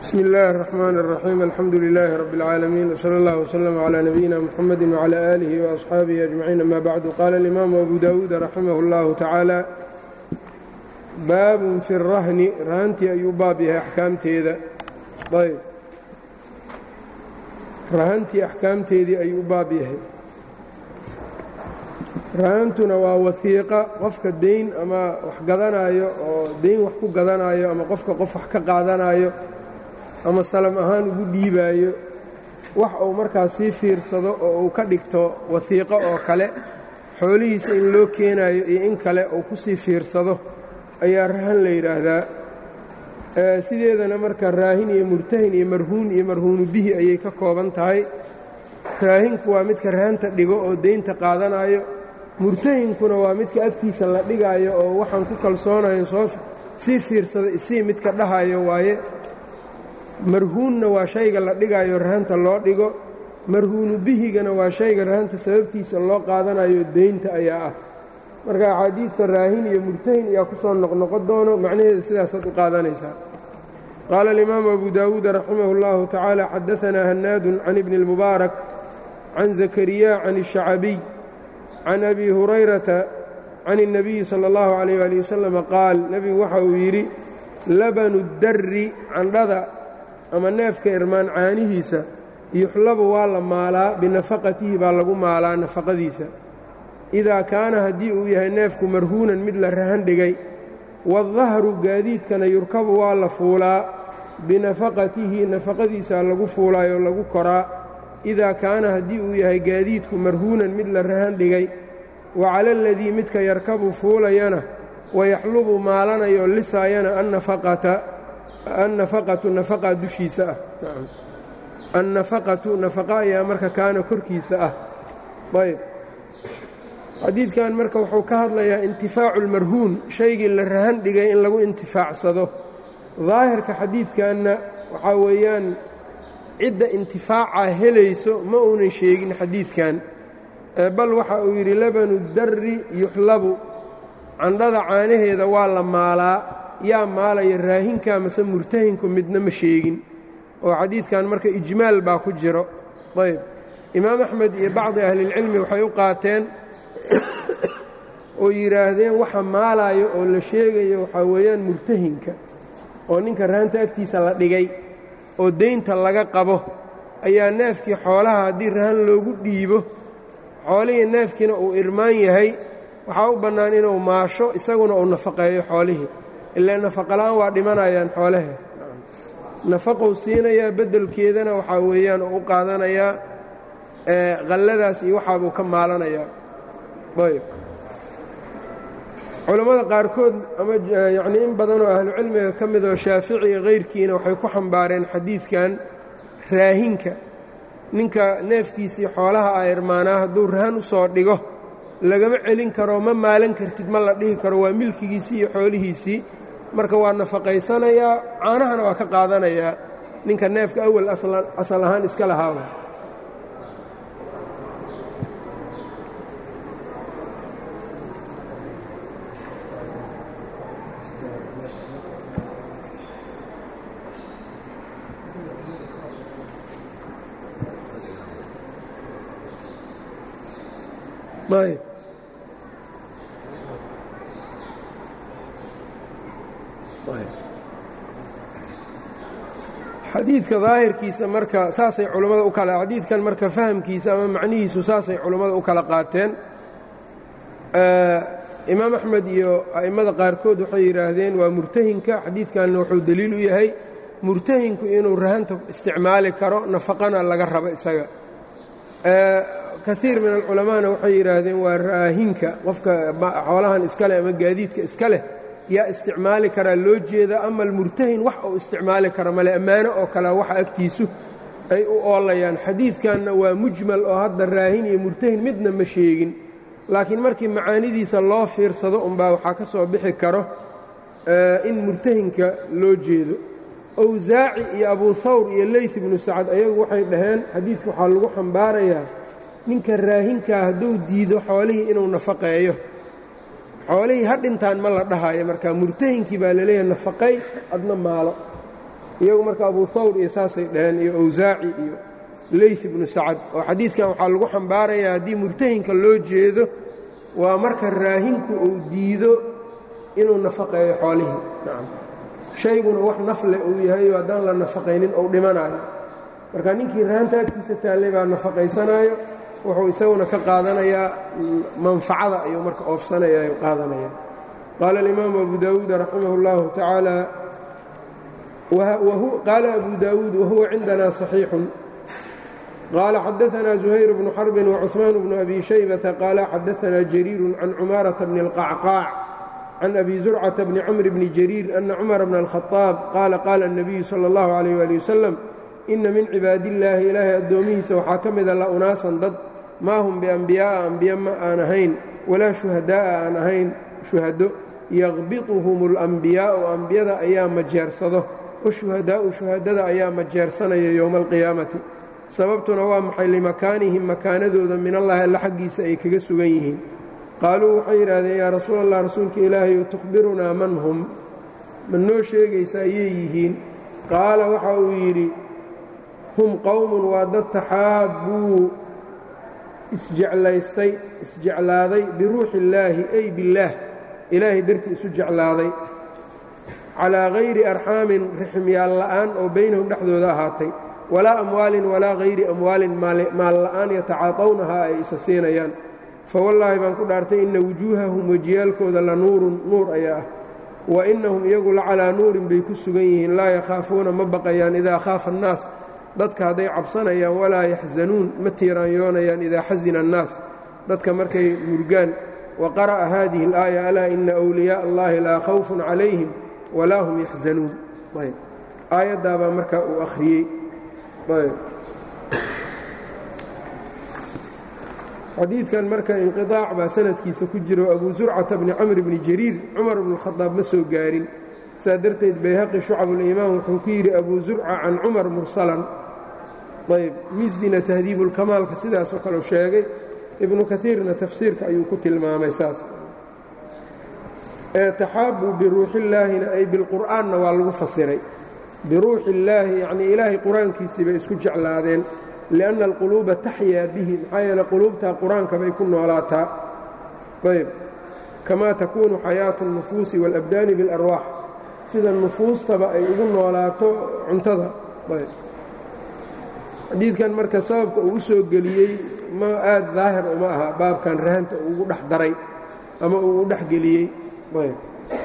bsmi اllahi الرحmn الرaxيim alxamdu لilaahi rab اlcaalamiin wslى اllah wslm عlى nabiyina mxamedi wعlى alihi وaصxaabihi أجmaciin ama bacdu qaala اlimaamu abu dawuud raximah اllahu tacaala baabun fi الrahni rahantii ayuu baab yahay axkaamteeda ayb rahantii axkaamteedii ayuu baab yahay rahantuna waa wasiiqa qofka deyn ama wax gadanaayo oo deyn wax ku gadanaayo ama qofka qof wax ka qaadanayo ama salam ahaan ugu dhiibaayo wax uu markaas sii fiirsado oo uu ka dhigto wasiiqo oo kale xoolihiisa in loo keenayo iyo in kale uu ku sii fiirsado ayaa rahan la yidhaahdaa sideedana marka raahin iyo murtahin iyo marhuun iyo marhuunu bihi ayay ka kooban tahay raahinku waa midka rahanta dhigo oo deynta qaadanayo murtahinkuna waa midka agtiisa la dhigaayo oo waxaan ku kalsoonayo soo sii fiirsada isii midka dhahayo waaye marhuunna waa shayga la dhigaayo rahanta loo dhigo marhuunu bihigana waa shayga rahanta sababtiisa loo qaadanayo deynta ayaa ah marka axaadiidta raahin iyo murtahin ayaa ku soo noqnoqon doono macnaheeda sidaasaad u qaadanaysaa qaala alimaamu abu daawuud raximah اllahu tacaala xadaanaa hanaadun can ibni اlmubaarak can zakariya can الshacabiy can abi hurayrata can الnabiyi salى اllahu عalayh ali wasalama qaal nebigu waxa uu yidhi labanu darri candhada ama neefka irmaan caanihiisa yuxlabu waa la maalaa binafaqatihi baa lagu maalaa nafaqadiisa idaa kaana haddii uu yahay neefku marhuunan mid la rahan dhigay waadahru gaadiidkana yurkabu waa la fuulaa binafaqatihi nafaqadiisaa lagu fuulaayoo lagu koraa idaa kaana haddii uu yahay gaadiidku marhuunan mid la rahan dhigay wa cala aladii midka yarkabu fuulayana wayaxlubu maalanayoo lisaayana annafaqata annafaqatu nafaqa dushiisa ah annafaqatu nafaqa ayaa marka kaana korkiisa ah ayb xadiidkan marka wuxuu ka hadlayaa intifaacu lmarhuun shaygii la rahan dhigay in lagu intifaacsado daahirka xadiidkanna waxaa weeyaan cidda intifaaca helayso ma uunan sheegin xadiidkan bal waxa uu yidhi labanu darri yuxlabu candhada caanaheeda waa la maalaa yaa maalaya raahinka mase murtahinku midna ma sheegin oo xadiidkan marka ijmaal baa ku jiro ayb imaam axmed iyo bacdi ahlilcilmi waxay u qaateen oo yidhaahdeen waxa maalaayo oo la sheegayo waxaa weeyaan murtahinka oo ninka rahanta agtiisa la dhigay oo deynta laga qabo ayaa neefkii xoolaha haddii rahan loogu dhiibo xoolihii neefkiina uu irmaan yahay waxaa u bannaan inuu maasho isaguna uu nafaqeeyo xoolihii ilaa nafaqola'aan waa dhimanayaan xoolahe nafaqou siinayaa beddelkeedana waxaa weeyaan uu u qaadanayaa qalladaas iyo waxaabuu ka maalanayaa ayb culammada qaarkood ama yacnii in badanoo ahlucilmiga ka mid oo shaafici iyo kayrkiina waxay ku xambaareen xadiidkan raahinka ninka neefkiisii xoolaha ah irmaanaa hadduu rahan u soo dhigo lagama celin karo ma maalan kartid ma la dhihi karo waa milkigiisii iyo xoolihiisii marka waa nafaqaysanayaa caanahana waa ka qaadanayaa ninka neefka awal asal ahaan iska lahaaba ayb xadiidka daahirkiisa marka saasay culammada u kala xadiidkan marka fahamkiisa ama macnihiisu saasay culammada u kala qaateen imaam axmed iyo a'immada qaarkood waxay yidhaahdeen waa murtahinka xadiidkanna wuxuu deliil u yahay murtahinku inuu rahanta isticmaali karo nafaqana laga rabo isaga kaiir min alculamaana waxay yidhaahdeen waa raahinka qofka xoolahan iska leh ama gaadiidka iska leh yaa isticmaali karaa loo jeeda ama almurtahin wax uu isticmaali kara male ammaano oo kale waxa agtiisu ay u oolayaan xadiidkanna waa mujmal oo hadda raahin iyo murtahin midna ma sheegin laakiin markii macaanidiisa loo fiirsado unbaa waxaa ka soo bixi karo in murtahinka loo jeedo owsaaci iyo abuu hawr iyo leyt ibnu sacad ayagu waxay dhaheen xadiidka waxaa lagu xambaarayaa ninka raahinkaa hadduu diido xoolihii inuu nafaqeeyo xoolihii ha dhintaan ma la dhahayo marka murtahinkii baa laleeyahay nafaqay adna maalo iyagu marka abu hawr iyo saasay dhaheen iyo awsaaci iyo leyth ibnu sacad oo xadiidkan waxaa lagu xambaarayaa haddii murtahinka loo jeedo waa marka raahinku uu diido inuu nafaqeeyo xoolihii nacam shayguna wax nafle uu yahay oo haddaan la nafaqaynin ou dhimanayo marka ninkii rahanta agtiisa taallay baa nafaqaysanaayo wuxuu isaguna ka qaadanayaa manfacada ayuu marka oofsanaya ayuu qaadanaya qaala alimaamu abu daawuud raximah اllahu tacaala qaala abu daawuud wahuwa cindana صaxiixun qaala xadaثna زuhayr bnu xarbi وcuثmaan bnu abi shaybata qaala xadaثna jariiru can cumaaraةa bni اlqacqaac can abi zurcata bni camr bni jariir ana cumar bna اlkhطaab qaala qaala الnabiyu salى اllahu عalيh ali wasalam ina min cibaadillaahi ilaahay addoomihiisa waxaa ka mida la unaasan dad maa hum biambiyaa'a ambiye ma aan ahayn walaa shuhadaa'a aan ahayn shuhado yaqbiduhum اlambiyaa'u ambiyada ayaa majeersado washuhadaa'u shuhadada ayaa majeersanaya yowma alqiyaamati sababtuna waa maxay limakaanihim makaanadooda min allahi alla xaggiisa ay kaga sugan yihiin qaaluu waxay yidhaahdeen yaa rasuul allah rasuulka ilaahayu tukhbirunaa man hum ma noo sheegaysa ayay yihiin qaala waxa uu yidhi hum qowmun waa dad taxaabbuu isjeclaystay isjeclaaday biruuxi illaahi ay billaah ilaahay dartii isu jeclaaday calaa hayri arxaamin rixmyaal la'aan oo baynahum dhexdooda ahaatay walaa amwaalin walaa hayri amwaalin maal la'aan yatacaatawnahaa ay isa siinayaan fawallaahi baan ku dhaartay inna wujuuhahum wejiyaalkooda la nuurun nuur ayaa ah wa innahum iyagu la calaa nuurin bay ku sugan yihiin laa yakhaafuuna ma baqayaan idaa khaafa annaas dadka hadday cabsanayaan walaa yaxzanuun ma tiiraanyoonayaan idaa xasina annaas dadka markay murgaan wa qara'a haadihi alaaya alaa ina wliyaaءa allahi laa khawfun calayhim walaa hum yaxzanuun aayaddaabaa markaa uu akhriyey xadiidkan marka inqiطaac baa sanadkiisa ku jiro abu zurcata bni camr bni jariir cumar bnu khadaab ma soo gaarin saa darteed bayhaqi shucabuliimaan wuxuu ku yidhi abu zurca can cumar mursalan ayb mizina tahdiibulkamaalka sidaasoo kale sheegay ibnu kaiirna tafsiirka ayuu ku tilmaamay saas ee taxaabu biruuxiillaahina ay bilqur'aanna waa lagu fasiray biruuxi illaahi yacnii ilaahay qur-aankiisii bay isku jeclaadeen lianna alquluuba taxyaa bihi maxaa yeele quluubtaa qur-aanka bay ku noolaataa ayb kamaa takuunu xayaatu اlnufuusi wاlabdaani biاlarwaax sida nufuustaba ay ugu noolaato cuntada ayb xadiidkan marka sababka uu u soo geliyey ma aad daahir uma aha baabkan rahanta uu ugu dhex daray ama uu u dhex geliyey ayb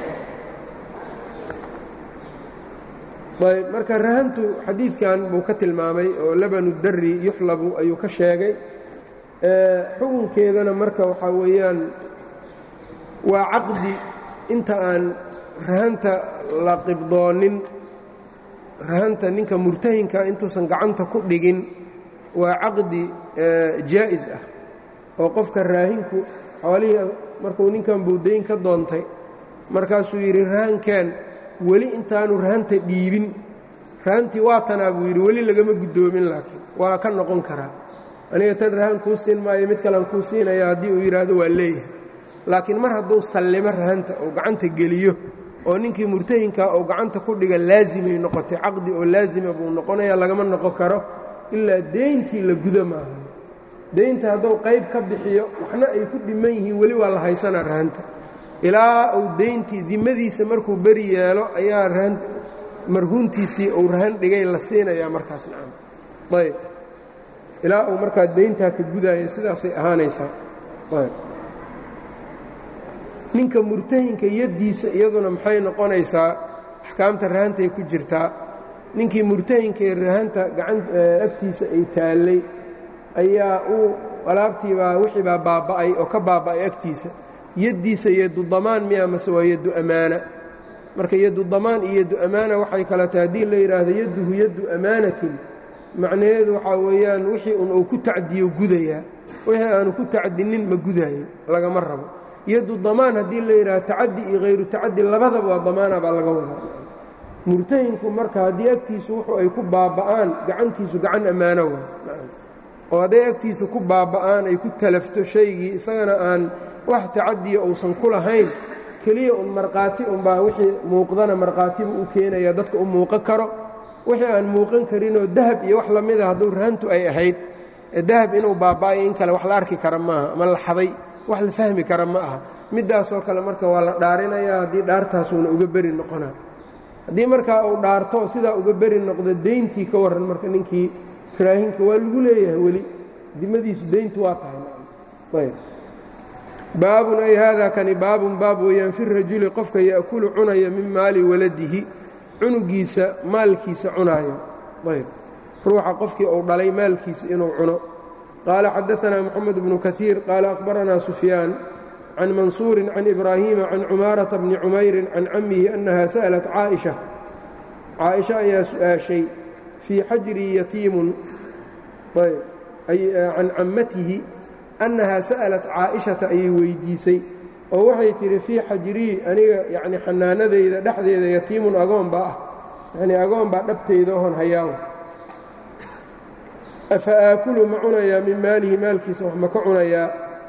ayb marka rahantu xadiidkan buu ka tilmaamay oo labanu dari yuxlabu ayuu ka sheegay xukunkeedana marka waxaa weeyaan waa caqdi inta aan rahanta la qibdoonin rahanta ninka murtahinka intuusan gacanta ku dhigin waa caqdi jaa'is ah oo qofka raahinku xoolihii markuu ninkan buudayn ka doontay markaasuu yidhi rahankan weli intaanu rahanta dhiibin rahantii waa tanaa buu yidhi weli lagama guddoomin laakiin waa ka noqon karaa aniga tan rahan kuu siin maayo mid kalean kuu siinaya haddii uu yidhaahdo waa leeyahay laakiin mar hadduu sallimo rahanta oo gacanta geliyo oo ninkii murtahinkaa oo gacanta ku dhiga laasimay noqotay caqdi oo laasima buu noqonaya lagama noqon karo ilaa deyntii la gudo maaha deynta hadduu qayb ka bixiyo waxna ay ku dhiman yihiin weli waa la haysanaa rahanta ilaa uu deyntii dimadiisa markuu beri yeelo ayaa rahan marhuuntiisii uu rahan dhigay la siinayaa markaas nacam ayb ilaa uu markaa deyntaa ka gudaaya sidaasay ahaanaysaa ayb ninka murtahinka yaddiisa iyaduna maxay noqonaysaa axkaamta rahantay ku jirtaa ninkii murtahinkaee rahanta gacan agtiisa ay taallay ayaa uu alaabtiibaa wixii baa baaba'ay oo ka baaba'ay agtiisa yaddiisa yaddu damaan miya mase waa yaddu ammaana marka yaddu damaan iyo yaddu ammaana waxay kala tahay haddii la yidhaahdo yadduhu yaddu ammaanatin macnaheedu waxaa weeyaan wixii un uu ku tacdiyo gudayaa wixii aanu ku tacdinin ma gudaayo lagama rabo yaddu damaan haddii la yidhahdo tacaddi iyo hayru tacaddi labadaba waa damaana baa laga wadaa murtahinku marka haddii agtiisu wuxuu ay ku baaba'aan gacantiisu gacan ammaano waa oo hadday agtiisa ku baaba'aan ay ku talafto shaygii isagana aan wax tacadiya uusan ku lahayn keliya un markhaati unbaa wixii muuqdana markhaatibu u keenaya dadka u muuqan karo wixii aan muuqan karinoo dahab iyo wax la mida hadduu rahantu ay ahayd dahab inuu baaba'ay in kale wax la arki kara maaha ama la xaday wax la fahmi kara ma aha middaasoo kale marka waa la dhaarinayaa haddii dhaartaasuuna uga beri noqonaa haddii markaa uu dhaarto sidaa uga beri noqdo deyntii ka warran marka ninkii raahinka waa lagu leeyahay weli dimadiisu deyntu waa tahay baabun ay haadaa kani baabun baab weeyaan fi rajuli qofka ya'kulu cunaya min maali waladihi cunugiisa maalkiisa cunaayo ayb ruuxa qofkii uu dhalay maalkiisa inuu cuno qaala xadaanaa moxamed bnu kaiir qaala akhbaranaa sufyaan can mansuurin can ibraahiima can cumaarata bni cumayrin can cammihi annaha sa'lat caaisha caaisha ayaa su'aashay fii xajrii yatiimun can cammatihi annahaa sa'alat caa'ishata ayay weyddiisay oo waxay tidhi fii xajrii aniga yacni xanaanadayda dhexdeeda yatiimun agoon baa ah yacnii agoon baa dhabtayda ohon hayaawo afa aakulu ma cunayaa min maalihi maalkiisa wax ma ka cunayaa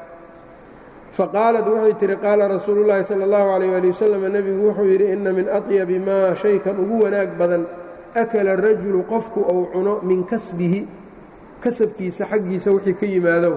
faqaalat waxay tihi qaala rasuulu llaahi sala allahu calayh ali wasalam nebigu wuxuu yidhi inna min atyabi maa shaykan ugu wanaag badan akala rajulu qofku uu cuno min kasbihi kasabkiisa xaggiisa wixii ka yimaado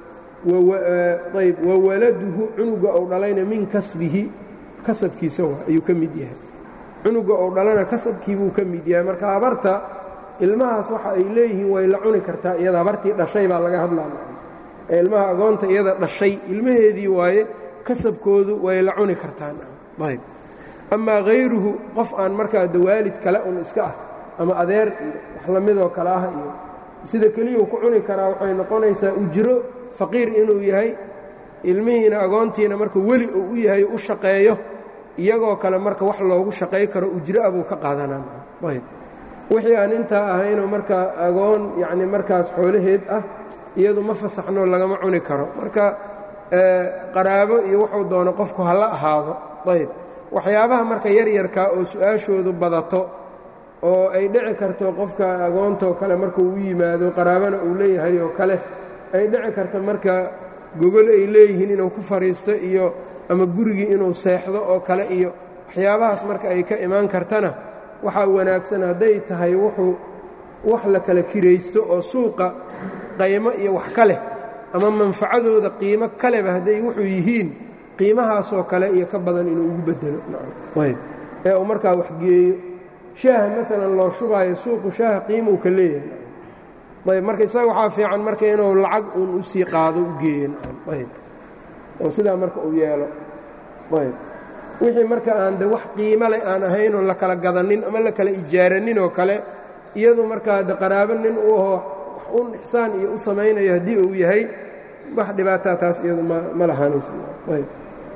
ayb wa waladuhu cunuga ou dhalayna min kasbihi kasabkiisa ayuu ka mid yahay cunuga ou dhalana kasabkii buu ka mid yahay marka habarta ilmahaas waxa ay leeyihiin way la cuni kartaa iyada habartii dhashay baa laga hadlaa ee ilmaha agoonta iyada dhashay ilmaheedii waaye kasabkoodu way la cuni kartaan ayb amaa hayruhu qof aan markaa dawaalid kale un iska ah ama adeer iyo wax la midoo kale ah iyo sida keliyau ku cuni karaa waxay noqonaysaa ujro faqiir inuu yahay ilmihiina agoontiina marka weli uu u yahay u shaqeeyo iyagoo kale marka wax loogu shaqay karo ujro abuu ka qaadanayb wixii aan intaa ahaynoo markaa agoon yacni markaas xoolaheed ah iyadu ma fasaxno lagama cuni karo marka qaraabo iyo wuxuu doono qofku hala ahaado ayb waxyaabaha marka yaryarkaa oo su-aashoodu badato oo ay dhici karto qofka agoontoo kale markuu u yimaado qaraabana uu leeyahay oo kale ay dhici karto marka gogol ay leeyihiin inuu ku fadhiisto iyo ama gurigii inuu seexdo oo kale iyo waxyaabahaas marka ay ka imaan kartana waxaa wanaagsan hadday tahay wuxuu wax la kala kiraysto oo suuqa qaymo iyo wax ka leh ama manfacadooda qiimo kaleba hadday wuxuu yihiin qiimahaasoo kale iyo ka badan inuu ugu bedelo ee uu markaa wax geeyo shaaha maalan loo shubaayo suuqu shaaha qiimuu ka leeyahay ayb marka isaga waxaa fiican marka inuu lacag uun u sii qaado u geeyo ayb oo sidaa marka uu yeelo ayb wixii marka aan de wax qiimo leh aan ahaynoo la kala gadanin ama la kala ijaaranin oo kale iyadu markaa de qaraabo nin u aho wax un ixsaan iyo u samaynayo haddii uu yahay wax dhibaataa taas iyadu ma lahaanaysa ayb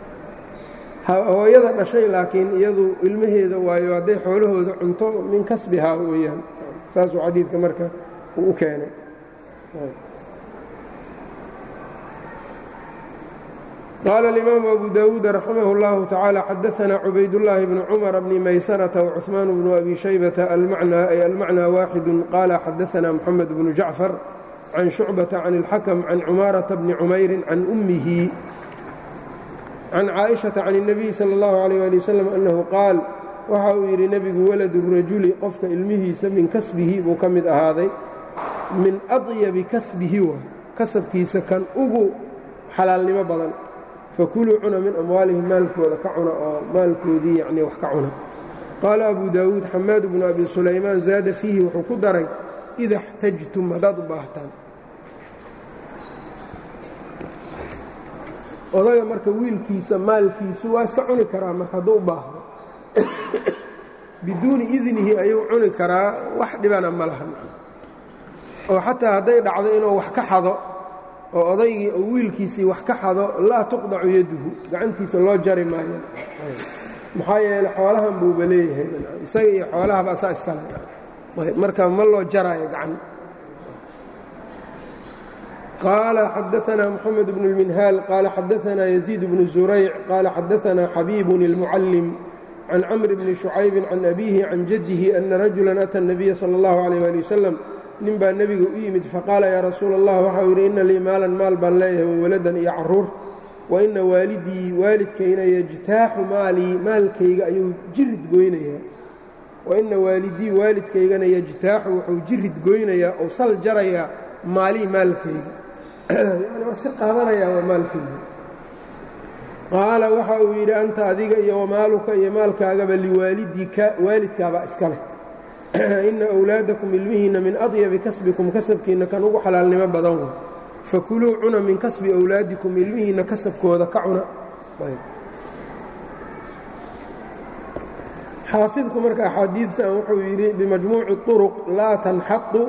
hooyada dhashay laakiin iyadu ilmaheeda waayo hadday xoolahooda cunto min kasbihaa weeyaan saasuu xadiidka marka uu u keenay qaala alimaamu abu dawuud raximah اllahu tacaala xadaanaa cubaydullaahi bnu cumara bni maysanata wacuثmaan bnu abi shaybata ay almacnaa waaxidu qaala xadaanaa moxamed bnu jacfar can shucbata can اlxakm can cumaarata bni cumayrin can ummihi can caaئiشhaةa can الnabiy salى اllahu عalيyه ali wasalam annahu qaal waxa uu yidhi nebigu waladu rajuli qofka ilmihiisa min kasbihi buu ka mid ahaaday min adyabi kasbihi waay kasabkiisa kan ugu xalaalnimo badan fakuluu cuna min amwaalihim maalkooda ka cuna oo maalkoodii yacnii wax ka cuna qaala abu daawuud xamaad bnu abi sulaymaan zaada fiihi wuxuu ku daray ida اxtajtum haddaad u baahtaan odaga marka wiilkiisa maalkiisu waa iska cuni karaa marka hadduu u baahdo biduuni idnihi ayuu cuni karaa wax dhibana ma laha oo xataa hadday dhacdo inuu wax ka xado oo odaygii oo wiilkiisii wax ka xado laa tuqdacu yaduhu gacantiisa loo jari maayo maxaa yeele xoolahan buuba leeyahay isaga iyo xoolahaba asaa iskale marka ma loo jaraayo gacan qaala xadaanaa moxamed bnu اlminhaal qaala xadaanaa yaziid bnu zurayc qaala xadaanaa xabiibun اlmucallim can camr bni shucaybin can abiihi can jaddihi ana rajulan ata الnabiya salى اllahu عalيh ali wasalam nin baa nebiga u yimid faqaala yaa rasuula allah waxau yidhi inna lii maalan maal baan leeyahay wawaladan iyo carruur wa inna waalidii waalidkayna yajtaaxu maalii maalkayga ayuu jirid goynayaa wa ina waalidii waalidkaygana yajtaaxu wuxuu jirid goynayaa ou sal jarayaa maalii maalkayga yani waa iska qaadanayaa waa maalkayga qaala waxa uu yidhi anta adiga iyo wamaaluka iyo maalkaagaba liwaalidika waalidkaabaa iska leh ina wlaadakum ilmihiinna min adyabi kasbikum kasabkiinna kan ugu xalaalnimo badan wa fakuluu cuna min kasbi wlaadikum ilmihiinna kasabkooda ka cuna xaafidku marka axaadiidtan wuxuu yidhi bimajmuuci طuruq laa tanxaqu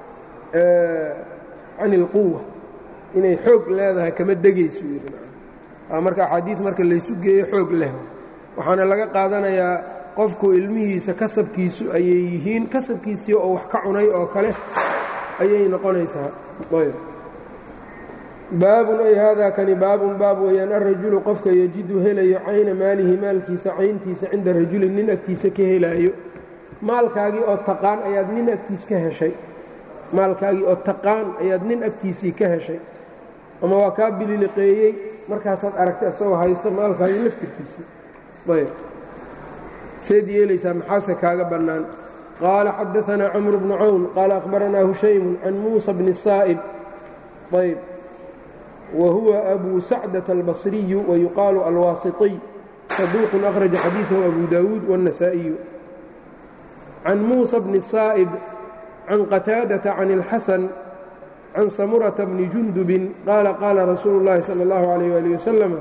can اlquwa inay xoog leedahay kama degaysu yidhi marka axaadiid marka laysu geeyo xoog leh waxaana laga qaadanayaa qofku ilmihiisa kasabkiisu ayay yihiin kasabkiisii oo wax ka cunay oo kale ayay noqonaysaa ayb baabun ay haadaa kani baabun baab weeyaan alrajulu qofka yejidu helayo cayna maalihi maalkiisa cayntiisa cinda rajulin nin agtiisa ka helaayo maalkaagii oo taqaan ayaad nin agtiis ka heshay maalkaagii oo taqaan ayaad nin agtiisii ka heshay ama waa kaa bililiqeeyey markaasaad aragtay isagoo haysta maalkaagii laftirkiisii ayb seed yeelaysaa maxaase kaaga bannaan qaala xadaanaa camru bnu cawn qaala akhbaranaa hushaymun can muusa bni saa'ib ayb wa huwa abu sacdata albasriyu wayuqaalu alwaasiطiy saduuqun akhraja xadiidahu abu daawuud wاnnasaa'iyu can muusa bni saa'ib can qataadata can اlxasan can samurata bni jundubin qaala qaala rasuulu اllahi salى اllahu alayh ali wasalam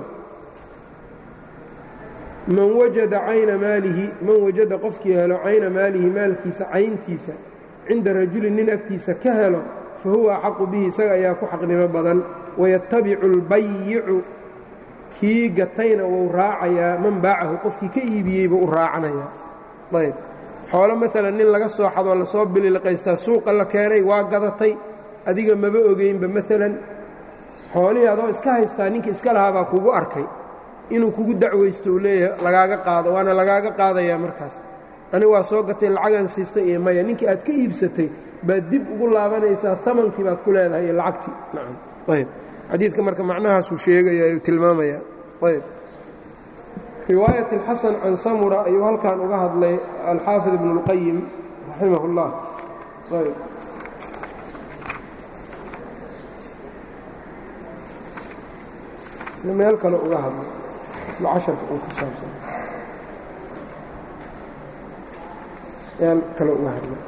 man wajada cayna maalihi man wajada qofkii helo cayna maalihi maalkiisa cayntiisa cinda rajulin nin agtiisa ka helo fa huwa axaqu bihi isaga ayaa ku xaqnimo badan wayatabicu albayicu kii gatayna wuu raacayaa man baacahu qofkii ka iibiyeyba u raacanayaa ayb xoolo maalan nin laga soo xadoo lasoo bililiqaystaa suuqa la keenay waa gadatay adiga maba ogeynba maalan xoolihii adoo iska haystaa ninka iska lahaabaa kugu arkay inuu kugu dacwaysto uu leeyahay lagaaga qaado waana lagaaga qaadayaa markaas aniga waa soo gatay lacagan siistay iyo maya ninkii aad ka iibsatay baad dib ugu laabanaysaa amankii baad ku leedahay iyo lacagtii nacam ayb xadiidka marka macnahaasuu sheegaya ayuu tilmaamayaa ayb riwaayat اlxasan can samura ayuu halkan uga hadlay alxaafid ibnu اlqayim raximah اllah ayb si meel kale uga hadlay isla casharka uu ku saabsan meel kale uga hadlay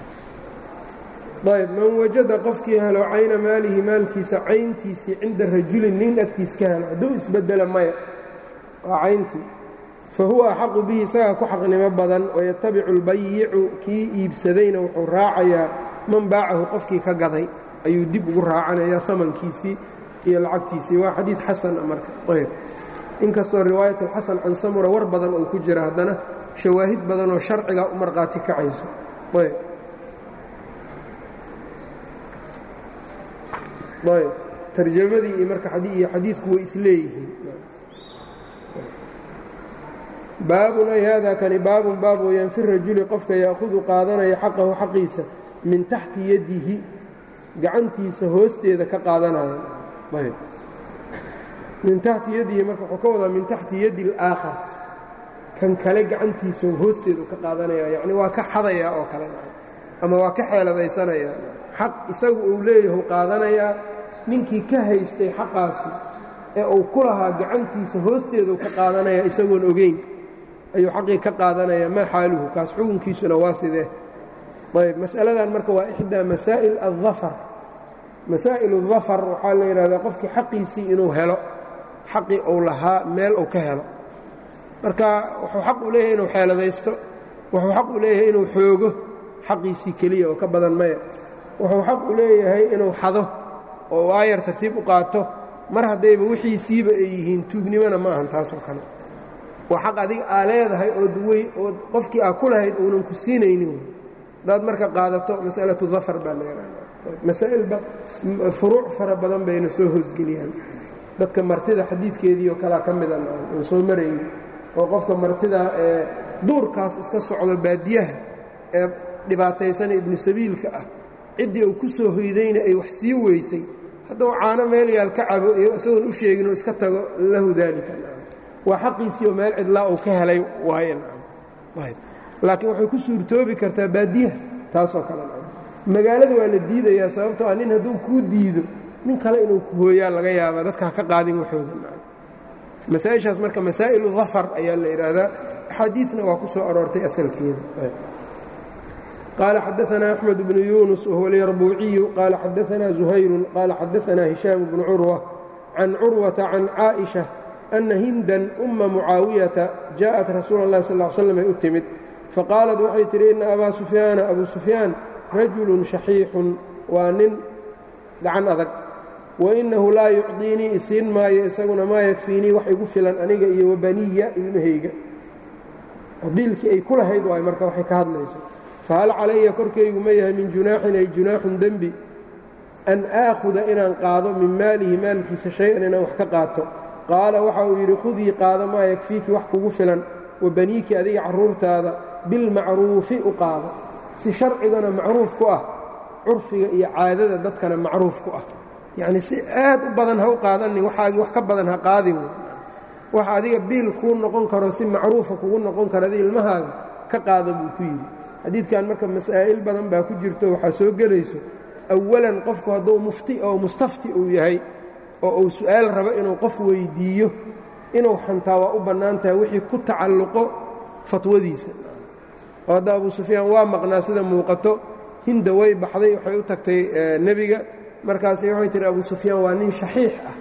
ayb man wajada qofkii helo cayna maalihi maalkiisa cayntiisii cinda rajulin nin agtiis ka helo hadduu isbedela maya waa cayntii fa huwa axaqu bihi isagaa ku xaqnimo badan wayatabicu albayicu kii iibsadayna wuxuu raacayaa man baacahu qofkii ka gaday ayuu dib ugu raacanayaa amankiisii iyo lacagtiisii waa xadiid xasana marka ayb inkastoo riwaayat alxasan can samura war badan oo ku jira haddana shawaahid badan oo sharciga u markhaati kacayso ayb ayb tarjamadii iyo marka iyo xadiidku way isleeyihiin baabun ay haadaa kani baabun baab weeyaan fi rajuli qofka ya'hudu qaadanaya xaqahu xaqiisa min taxti yadihi gacantiisa hoosteeda ka qaadanaya ayb min taxti yadihi marka wuxuu ka wadaa min taxti yadi اlaakhar kan kale gacantiisa hoosteedu ka qaadanaya yacni waa ka xadayaa oo kale ama waa ka xeeladaysanaya xaq isagu uu leeyahu qaadanayaa ninkii ka haystay xaqaasi ee uu ku lahaa gacantiisa hoosteedu ka qaadanaya isagoon ogeyn ayuu xaqii ka qaadanaya maa xaaluhu kaas xukunkiisuna waa sidee ayb mas'aladan marka waa ixdaa masaa'il aلdafar masaa'il اdafar waxaa la yidhahdaa qofkii xaqiisii inuu helo xaqii uu lahaa meel uu ka helo marka wuxuu xaq u leeyahay inuu xeeladaysto wuxuu xaq u leeyahay inuu xoogo xaqiisii keliya oo ka badan maya wuxuu xaq u leeyahay inuu xado oo waayar tartiib u qaato mar haddayba wixiisiiba ay yihiin tuugnimona ma ahan taasoo kale waa xaq adiga aa leedahay oo duwey oo qofkii aa ku lahayd uunan ku siinaynin hadaad marka qaadato masalatu dafar baa la yidhahda masaa'ilba furuuc fara badan bayna soo hoosgeliyaan dadka martida xadiidkeedii oo kalea ka mida aan soo marayni oo qofka martida ee duurkaas iska socdo baadiyaha ee dhibaataysana ibnu sabiilka ah ciddii uu ku soo hoydayna ay wax sii weysay hadduu caano meel yaal ka cabo iyo isagoon u sheegin oo iska tago lahu daalika waa xaqiisii oo meel cidlaa uu ka helay waaye laakiin waxay ku suurtoobi kartaa baadiyaha taasoo kale magaalada waa la diidayaa sababtoo ah nin hadduu kuu diido nin kale inuu ku hooyaa laga yaabaa dadka ha ka qaadin waxooda masaa-ishaas marka masaa'ilu dafar ayaa la yidhaahdaa axaadiidna waa ku soo aroortay asalkeeda qaala xadaanaa axmed bnu yuunus wahuwa alyarbuuciyu qaala xadaanaa zuhayrun qaala xadaanaa hishaam bnu curwa can curwata can caaئiشha أna hindan uma mucaawiyata jaءat rasuula اllahi sal ly slam ay u timid faqaalat waxay tidhi ina abaa sufyaana abu sufyaan rajulu shaxiixun waa nin gacan adag wainahu laa yucdiinii isiin maayo isaguna maa yakfiinii wax igu filan aniga iyo wabaniya ilmahayga biilkii ay ku lahayd waay marka waxay ka hadlayso fahal calaya korkaygu ma yahay min junaaxin ay junaaxun dembi an aakhuda inaan qaado min maalihi maalkiisa shay-an inaan wax ka qaato qaala waxa uu yidhi khudii qaado maa yakfiiki wax kugu filan wa baniiki adiga carruurtaada bilmacruufi u qaado si sharcigana macruuf ku ah curfiga iyo caadada dadkana macruuf ku ah yacnii si aad u badan ha u qaadanin waxaagii wax ka badan ha qaadin wax adiga biil kuu noqon karo si macruufa kugu noqon karo adi ilmahaaga ka qaada buu ku yidhi xadiidkan marka masaa'il badan baa ku jirto waxaa soo gelayso awalan qofku hadduu mufti oo mustafti uu yahay oo uu su'aal rabo inuu qof weyddiiyo inuu xantaa waa u bannaan tahay wixii ku tacalluqo fatwadiisa oo hadda abuu sufyaan waa maqnaa sida muuqato hinda way baxday waxay u tagtay nebiga markaasay waxay tihi abuu sufyaan waa nin shaxiix ah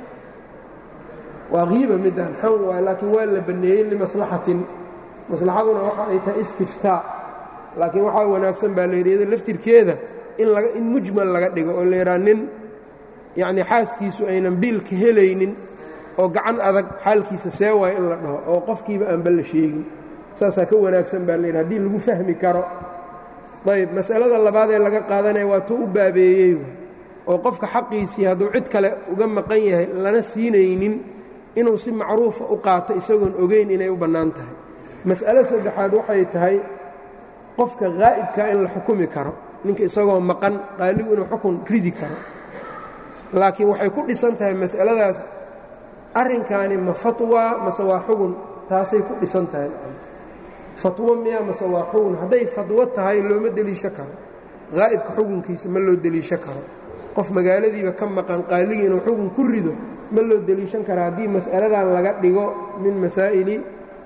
waa kiiba midaan xan waa laakiin waa la banneeyey limaslaxatin maslaxaduna waxa ay tahay istiftaa laakiin waxaa wanaagsan baa la yidhi laftirkeeda in laga in mujmal laga dhigo oo la yidhaha nin yacnii xaaskiisu aynan biilka helaynin oo gacan adag xaalkiisa see waayo in la dhaho oo qofkiiba aanba la sheegin saasaa ka wanaagsan baa la yidhi haddii lagu fahmi karo ayb masalada labaad ee laga qaadanaya waa tuu u baabeeyey oo qofka xaqiisii hadduu cid kale uga maqan yahay lana siinaynin inuu si macruufa u qaato isagoon ogeyn inay u bannaan tahay mas'alo saddexaad waxay tahay qofka haa'ibkaa in la xukumi karo ninka isagoo maqan qaaligu inuu xukun ridi karo laakiin waxay ku dhisan tahay mas'aladaas arrinkaani ma fatwa mase waa xugun taasay ku dhisan tahay fatwo miya mase waa xugun hadday fatwo tahay looma deliisho karo haa'ibka xukunkiisa ma loo deliisho karo qof magaaladiiba ka maqan qaaligii inuu xugun ku rido ma loo deliishan kara haddii mas'aladan laga dhigo min masaa'ili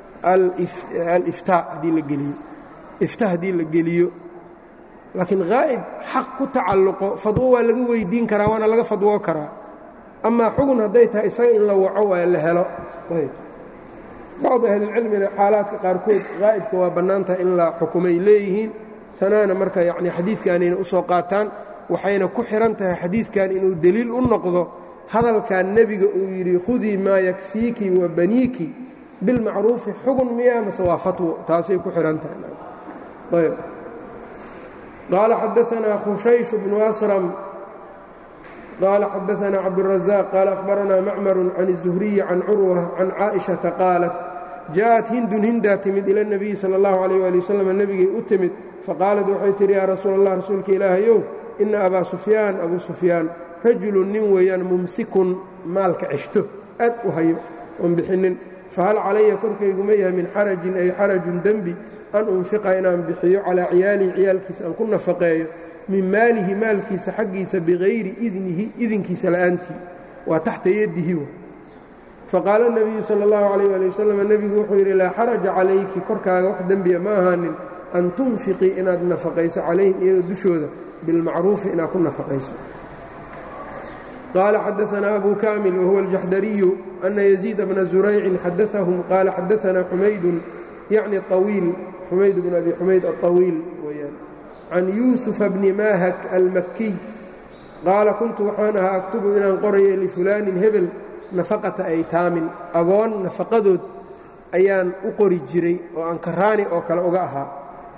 aliftaa haddii la geliyo ifta haddii la geliyo laakiin haa'ib xaq ku tacalluqo fadwo waa laga weydiin karaa waana laga fadwoo karaa amaa xugun hadday tahay isaga in la waco waa la helo bacdu ahlilcilmina xaalaadka qaarkood haa'ibka waa bannaan tahay in la xukumay leeyihiin tanaana marka yacnii xadiidkanayna u soo qaataan waxayna ku xidhan tahay xadiidkan inuu deliil u noqdo hadalkan nebiga uu yidhi khudii maa yakfiiki wa baniiki bilmacruufi xugun miya mase waa fatwo taasay ku xidhan tahay ayb qaala xadaanaa khushaysh bnu asram qaala xadaanaa cabdالrazaaq qaala akhbaranaa macmaru can الzuhriyi can curwa can caaئiشhaةa qaalat jaaءat hindun hindaa timid ila الnabiyi salى اllahu عalيh ali waslm nebigay u timid faqaalat waxay tihi yaa rasuul allah rasuulka ilaahayow ina abaa sufyaan abuu sufyaan rajulun nin weeyaan mumsikun maalka ceshto aad u hayo oon bixinin fahal calaya korkaygu ma yahay min xarajin ay xarajun dembi an unfiqa inaan bixiyo calaa ciyaalihi ciyaalkiisa aan ku nafaqeeyo min maalihi maalkiisa xaggiisa bikayri idnihi idinkiisa la'aantii waa taxta yadihi faqaala اnabiyu sala اllahu calayh ali wasalam nebigu wuxuu yidhi laa xaraja calayki korkaaga wax dembiya ma ahaanin an tunfiqii inaad nafaqayso calayhim iyaga dushooda bilmacruufi inaad ku nafaqayso qaala xadaanaa abu kaamil wahuwa aljaxdariyu ana yaziida bna zuraycin xadaahum qaala xadaanaa xumaydun yacni awiil xumayd bn abi xumayd aطawiil weyaan can yuusufa bni maahak almakiy qaala kuntu waxaan ahaa aktubu inaan qorayo lifulaanin hebel nafaqata aytaamin agoon nafaqadood ayaan u qori jiray oo aan karaani oo kale uga ahaa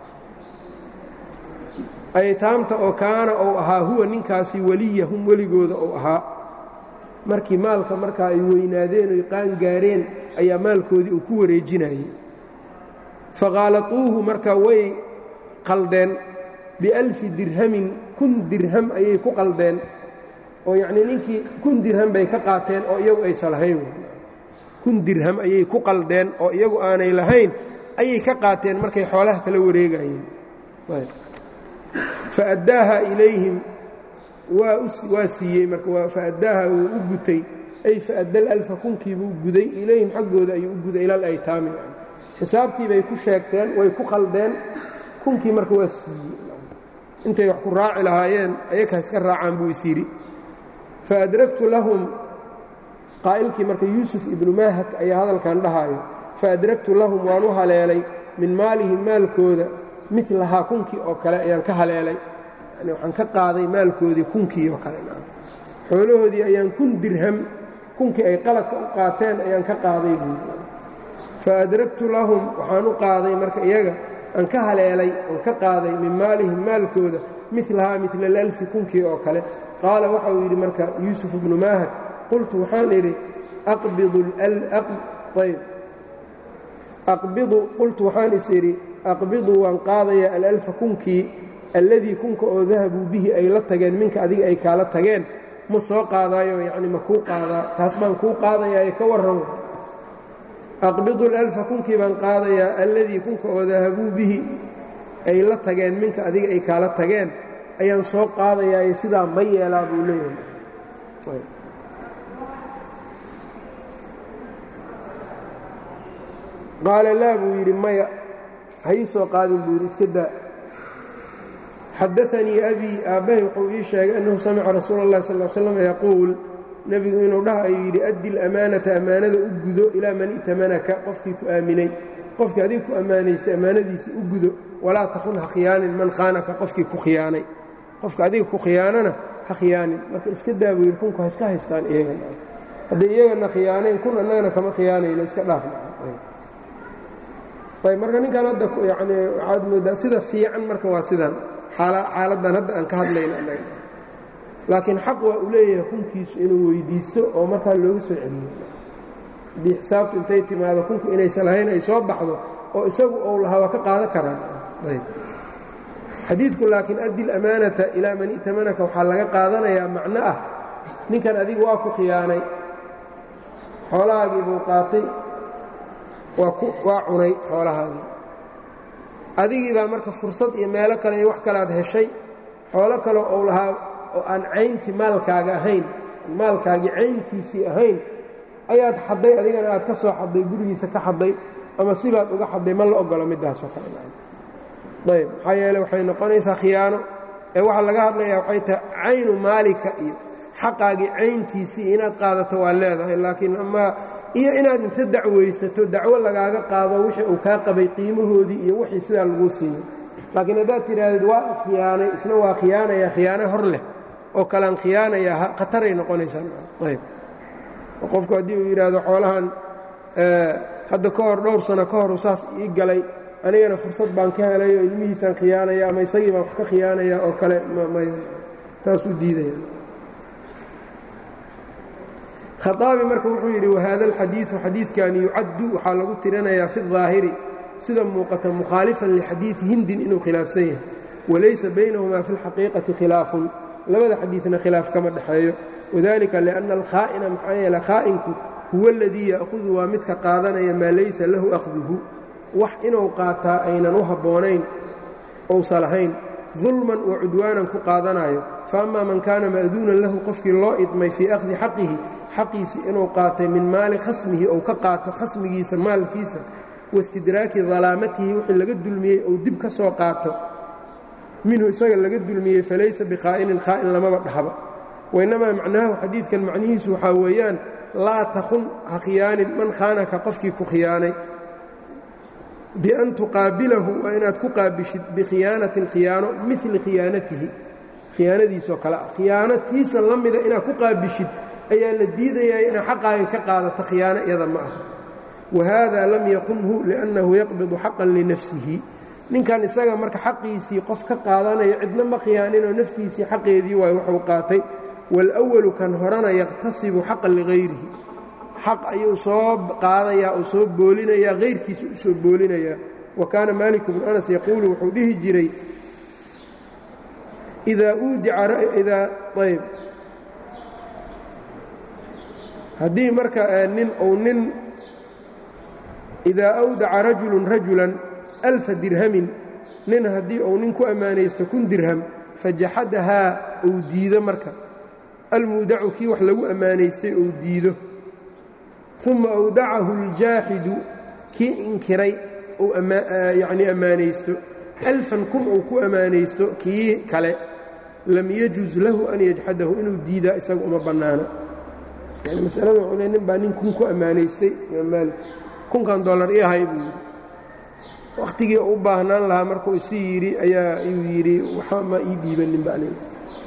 aytaamta oo kaana ou ahaa huwa ninkaasi weliyahum weligooda ou ahaa markii maalka markaa ay weynaadeen oy qaan gaareen ayaa maalkoodii uu ku wareejinayey faqaalaquuhu marka way qaldeen bialfi dirhamin kun dirham ayay ku qaldeen oo yacnii ninkii kun dirham bay ka qaateen oo iyagu aysan lahayn kun dirham ayay ku qaldeen oo iyagu aanay lahayn ayay ka qaateen markay xoolaha kala wareegayeen faaddaaha ilayhim waa siiyey marka faaddaaha wuu u gutay ay faadda lalfa kunkiibuu guday ilayhim xaggooda ayuu u guday ilal aytaami xisaabtii bay ku sheegteen way ku khaldeen kunkii marka waa siiyey intay wax ku raaci lahaayeen ayaka iska raacaan buu is yidhi faadragtu lahum qaa'ilkii marka yuusuf ibnu maahak ayaa hadalkan dhahaayo faadragtu lahum waan u haleelay min maalihim maalkooda milahaa kunkii oo kale ayaan ka haleelay yani waxaan ka qaaday maalkoodii kunkii oo kale xoolahoodii ayaan kun dirham kunkii ay qaladka u qaateen ayaan ka qaaday buui faadragtu lahum waxaan u qaaday marka iyaga aan ka haleelay oon ka qaaday min maalihim maalkooda milahaa mila alalfi kunkii oo kale qaala waxa uu yidhi marka yuusuf ibnu maahad qultu waxaan idhi aqbidu qultu waxaan is idhi aqbiduu waan qaadayaa alalfa kunkii alladii kunka oo dahabuu bihi ay la tageen minka adiga ay kaala tageen ma soo qaadaayo yacni ma kuu qaadaa taas baan kuu qaadayaaye ka warramo aqbidu alalfa kunkii baan qaadayaa alladii kunka oo dahabuu bihi ay la tageen minka adiga ay kaala tageen ayaan soo qaadayaaye sidaa ma yeelaa buu leeyahay qaala laa buu yidhi maya ha ii soo qaadin buu yidhi iska daa xadaanii abii aabbahay wuxuu ii sheegay annahu samica rasuula اllahi sal l slam yaquul nebigu inuu dhaha ayuu yidhi addi lamaanata ammaanada u gudo ilaa man i'tamanaka qofkii ku aaminay qofkii adiga ku ammaanaystay ammaanadiisa u gudo walaa takun ha khiyaanin man khaanaka qofkii ku khiyaanay qofka adiga ku khiyaanana ha khiyaanin marka iska daa buu yidhi kunku ha iska haystaan iyagana hadday iyagana khiyaanayn kun annagana kama khiyaanayno iska dhaafna ayb marka ninkan hadda yani waxaad moodaa sida fiican marka waa sidan xaaladdan hadda aan ka hadlayno annaga laakiin xaq waa uu leeyahay kunkiisu inuu weyddiisto oo markaa looga soo celiyo haddii xisaabtu intay timaado kunku inaysan lahayn ay soo baxdo oo isagu ou lahaa waa ka qaadan karaan ayb xadiidku laakiin addi lamaanata ilaa man i'tamanaka waxaa laga qaadanayaa macno ah ninkan adigu waa ku khiyaanay xoolahaagii buu qaatay waa cunay xoolahaadii adigii baa marka fursad iyo meelo kale iyo wax kalead heshay xoolo kale ou lahaa oo aan cayntii maalkaaga ahayn maalkaagii cayntiisii ahayn ayaad xadday adigana aad ka soo xadday gurigiisa ka xadday ama sibaad uga xadday ma la ogolo middaasoo kale ayb maxaa yeele waxay noqonaysaa khiyaano ee waxaa laga hadlayaa waxay tahay caynu maalika iyo xaqaagii cayntiisii inaad qaadato waa leedahay laakiin amaa iyo inaad inta dacwaysato dacwo lagaaga qaado wixii uu kaa qabay qiimahoodii iyo wixii sidaa laguu siiyo laakiin haddaad tidhaahdid waa khiyaanay isna waa khiyaanayaa khiyaano hor leh oo kalaan khiyaanayaa khataray noqonaysaayb qofku haddii uu yidhaahdo xoolahan hadda ka hor dhowr sano ka hor saas ii galay anigana fursad baan ka helay oo ilmihiisaan khiyaanaya ama isagii baan wax ka khiyaanaya oo kale taasuu diidaya khaaabi marka wuxuu yidhi wahada alxadiidu xadiidkan yucaddu waxaa lagu tirinayaa fi الظaahiri sida muuqata mukhaalifan lixadiidi hindin inuu khilaafsan yahay walaysa baynahumaa fi اlxaqiiqati khilaafun labada xadiidna khilaaf kama dhexeeyo wadalika liأnna alkhaa'ina maxaa yeele khaa'inku huwa اladii ya'hudu waa midka qaadanaya maa laysa lahu akhduhu wax inuu qaataa aynan u habboonayn ousa lahayn dulman wa cudwaanan ku qaadanayo faama man kaana ma'duunan lahu qofkii loo idmay fii akhdi xaqihi xaqiisii inuu qaatay min maali khasmihi ou ka qaato khasmigiisa maalkiisa waistidraaki dalaamatihi wixii laga dulmiyey ou dib ka soo qaato minhu isaga laga dulmiyey falaysa bikhaa'inin khaa'in lamaba dhahba wainnamaa macnaahu xadiidkan macnihiisu waxaa weeyaan laa takun ha khiyaanin man khaanaka qofkii ku khiyaanay bian tuqaabilahu waa inaad ku qaabishid bikhiyaanatin khiyaano mili khiyaanatihi khiyaanadiisoo kale ah khiyaanatiisa la mida inaad ku qaabishid ayaa la diidayaa inaad xaqaaga ka qaadato khiyaano iyada ma aha wahada lam yakunhu liannahu yaqbidu xaqan linafsihi ninkan isaga marka xaqiisii qof ka qaadanayo cidna ma khiyaaninoo naftiisii xaqeedii waay wuxuu qaatay wاlأwalu kan horena yaqtasibu xaqan ligayrihi xaq ayuu soo qaadayaa oo soo boolinayaa hayrkiisa u soo boolinayaa wa kaana maalik bnu anas yaquulu wuxuu dhihi jiray idaa uudica ayb haddii marka nin uu nin idaa awdaca rajulun rajulan alfa dirhamin nin haddii uu nin ku ammaanaysto kun dirham fajaxadahaa uu diido marka almuudacu kii wax lagu ammaanaystay uu diido uma awdacahu اljaaxidu kii inkiray uu yacnii ammaanaysto alfan kun uu ku ammaanaysto kii kale lam yajuz lahu an yajxadahu inuu diidaa isaga uma bannaano yani masalada wuxuu le nin baa nin kun ku ammaanaystay imaam maalik kunkan dollar ii ahay buu yidhi wakhtigii u baahnaan lahaa markuu isi yidhi ayaa uu yidhi waxa ma ii dhiibanin ba aniga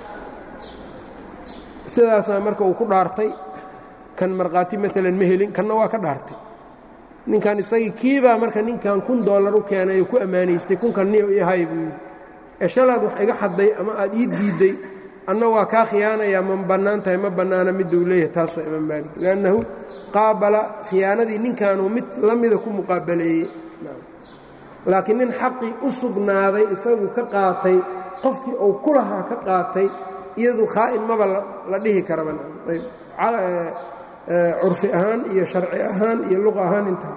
sidaasaa marka uu ku dhaartay kan markhaati maalan ma helin kanna waa ka dhaartay ninkan isagii kiibaa marka ninkan kun dollar u keenay oo ku ammaanaystay kunkan niyo ii hay buu yidhi ee shalaad wax iga xadday ama aad ii diidday anna waa kaa khiyaanayaa ma bannaan tahay ma bannaana miduu leeyahay taas waa imaam maalik liannahu qaabala khiyaanadii ninkanuu mid la mida ku muqaabaleeyey laakiin nin xaqii u sugnaaday isagu ka qaatay qofkii uu ku lahaa ka qaatay iyadu khaa'in maba la dhihi karaba curfi ahaan iyo sharci ahaan iyo luqa ahaan intaa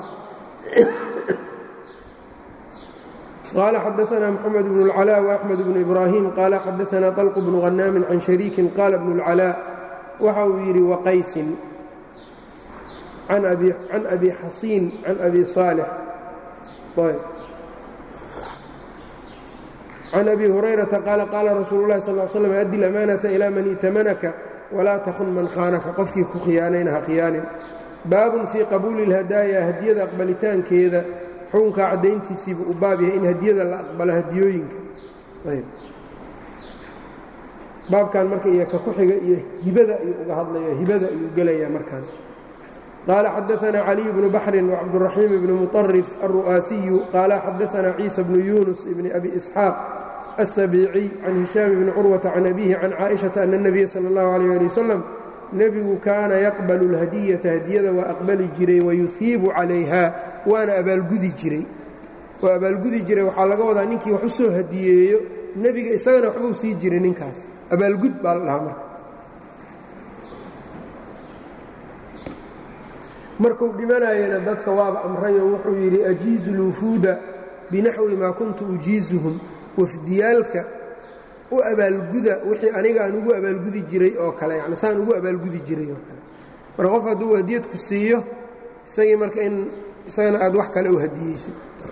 qaala xadaثna mxamed bn اlcalاء وaxmed bn ibrahim qaala xadaثna طلq bnu غanaamin can shariikin qaala bn اlcalاء waxa uu yidhi waqaysin can abi xasiin can abi صaalح can abi hurayrata qaala qaala rasuulu اlahi sal ل slm addi اlamaanaةa ilى man itamanaka walaa takun man khaanaka qofkii ku khiyaanayna ha khiyaanin baabun fii qabuuli اlhadaaya hadiyada aqbalitaankeeda xukunkaa caddayntiisiibu u baab yahay in hadiyada la aqbalo hadiyooyinka baabkan marka iyo ka ku xiga iyo hibada ayuu uga hadlaya hibada ayuu gelaya markaan qaala xadaثna caliي bnu baxrin wcabdالraxiim bni muطarif alru'aasiyu qaala xadaثna ciisa bnu yunus bni abi isxaaq السبيعي عن هiشhام بن cروة عن أبيه عن cائشhaةa أن النبي sلى الله عليه لي وسلم nebigu kaana yaqبل الhadيةa hadiyada waa aqbali jiray وayuhiibu عalayha waana abaalgudi jiray oo abaalgudi jiray waxaa laga wadaa ninkii wax u soo hadiyeeyo nebiga isagana waxbuu sii jiray ninkaas abaalgud baa la dhahaa marka markuu dhimanayana dadka waaba amrayo wuxuu yidhi أjiizu الوفuuda binaxوi ma kuntu ujiiزuهum wafdiyaalka u abaalguda wixii aniga aan ugu abaalgudi jiray oo kale yani saan ugu abaalgudi jiray oo kale marka qof hadduu hadiyad ku siiyo isagii marka in isagana aad wax kale u hadiyeysid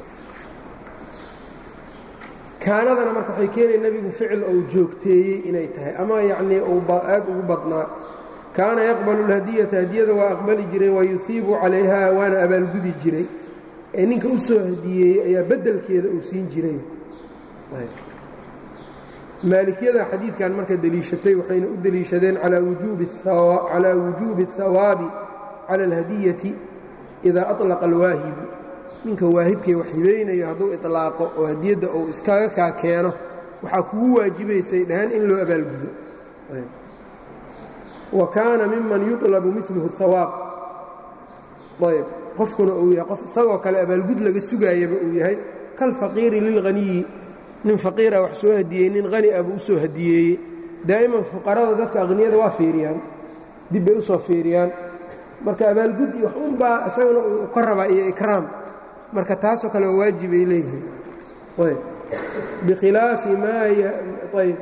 kaanadana marka waxay keenaya nebigu ficil ou joogteeyey inay tahay ama yacnii uu aad ugu badnaa kaana yaqbalu اlhadiyata hadiyada waa aqbali jiray wayuhiibu calayha waana abaalgudi jiray ee ninka u soo hadiyeeyey ayaa beddelkeeda uu siin jiray maalikiyada xadiidkan marka deliishatay waxayna u deliishadeen calaa wujuubi الhawaabi cala اlhadiyati idaa aطlaqa alwaahibu ninka waahibkee wax hibaynayo hadduu iطlaaqo oo hadiyadda uu iskaga kaa keeno waxaa kugu waajibaysay dhahaan in loo abaalgudo wa kaana miman yuطlabu miluhu الhawaab ayb qofkuna uu yahay qof isagoo kale abaalgud laga sugaayaba uu yahay kalfaqiiri lilhaniyi nin faqiira wax soo hadiyey nin hani ah buu u soo hadiyeeyey daa'iman fuqarada dadka aqniyada waa fiiriyaan dib bay u soo fiiriyaan marka abaalgud iyo wax unbaa isagana uu ka rabaa iyo ikraam marka taasoo kale waa waajibay leeyihiin ayb bikhilaafi maa ayb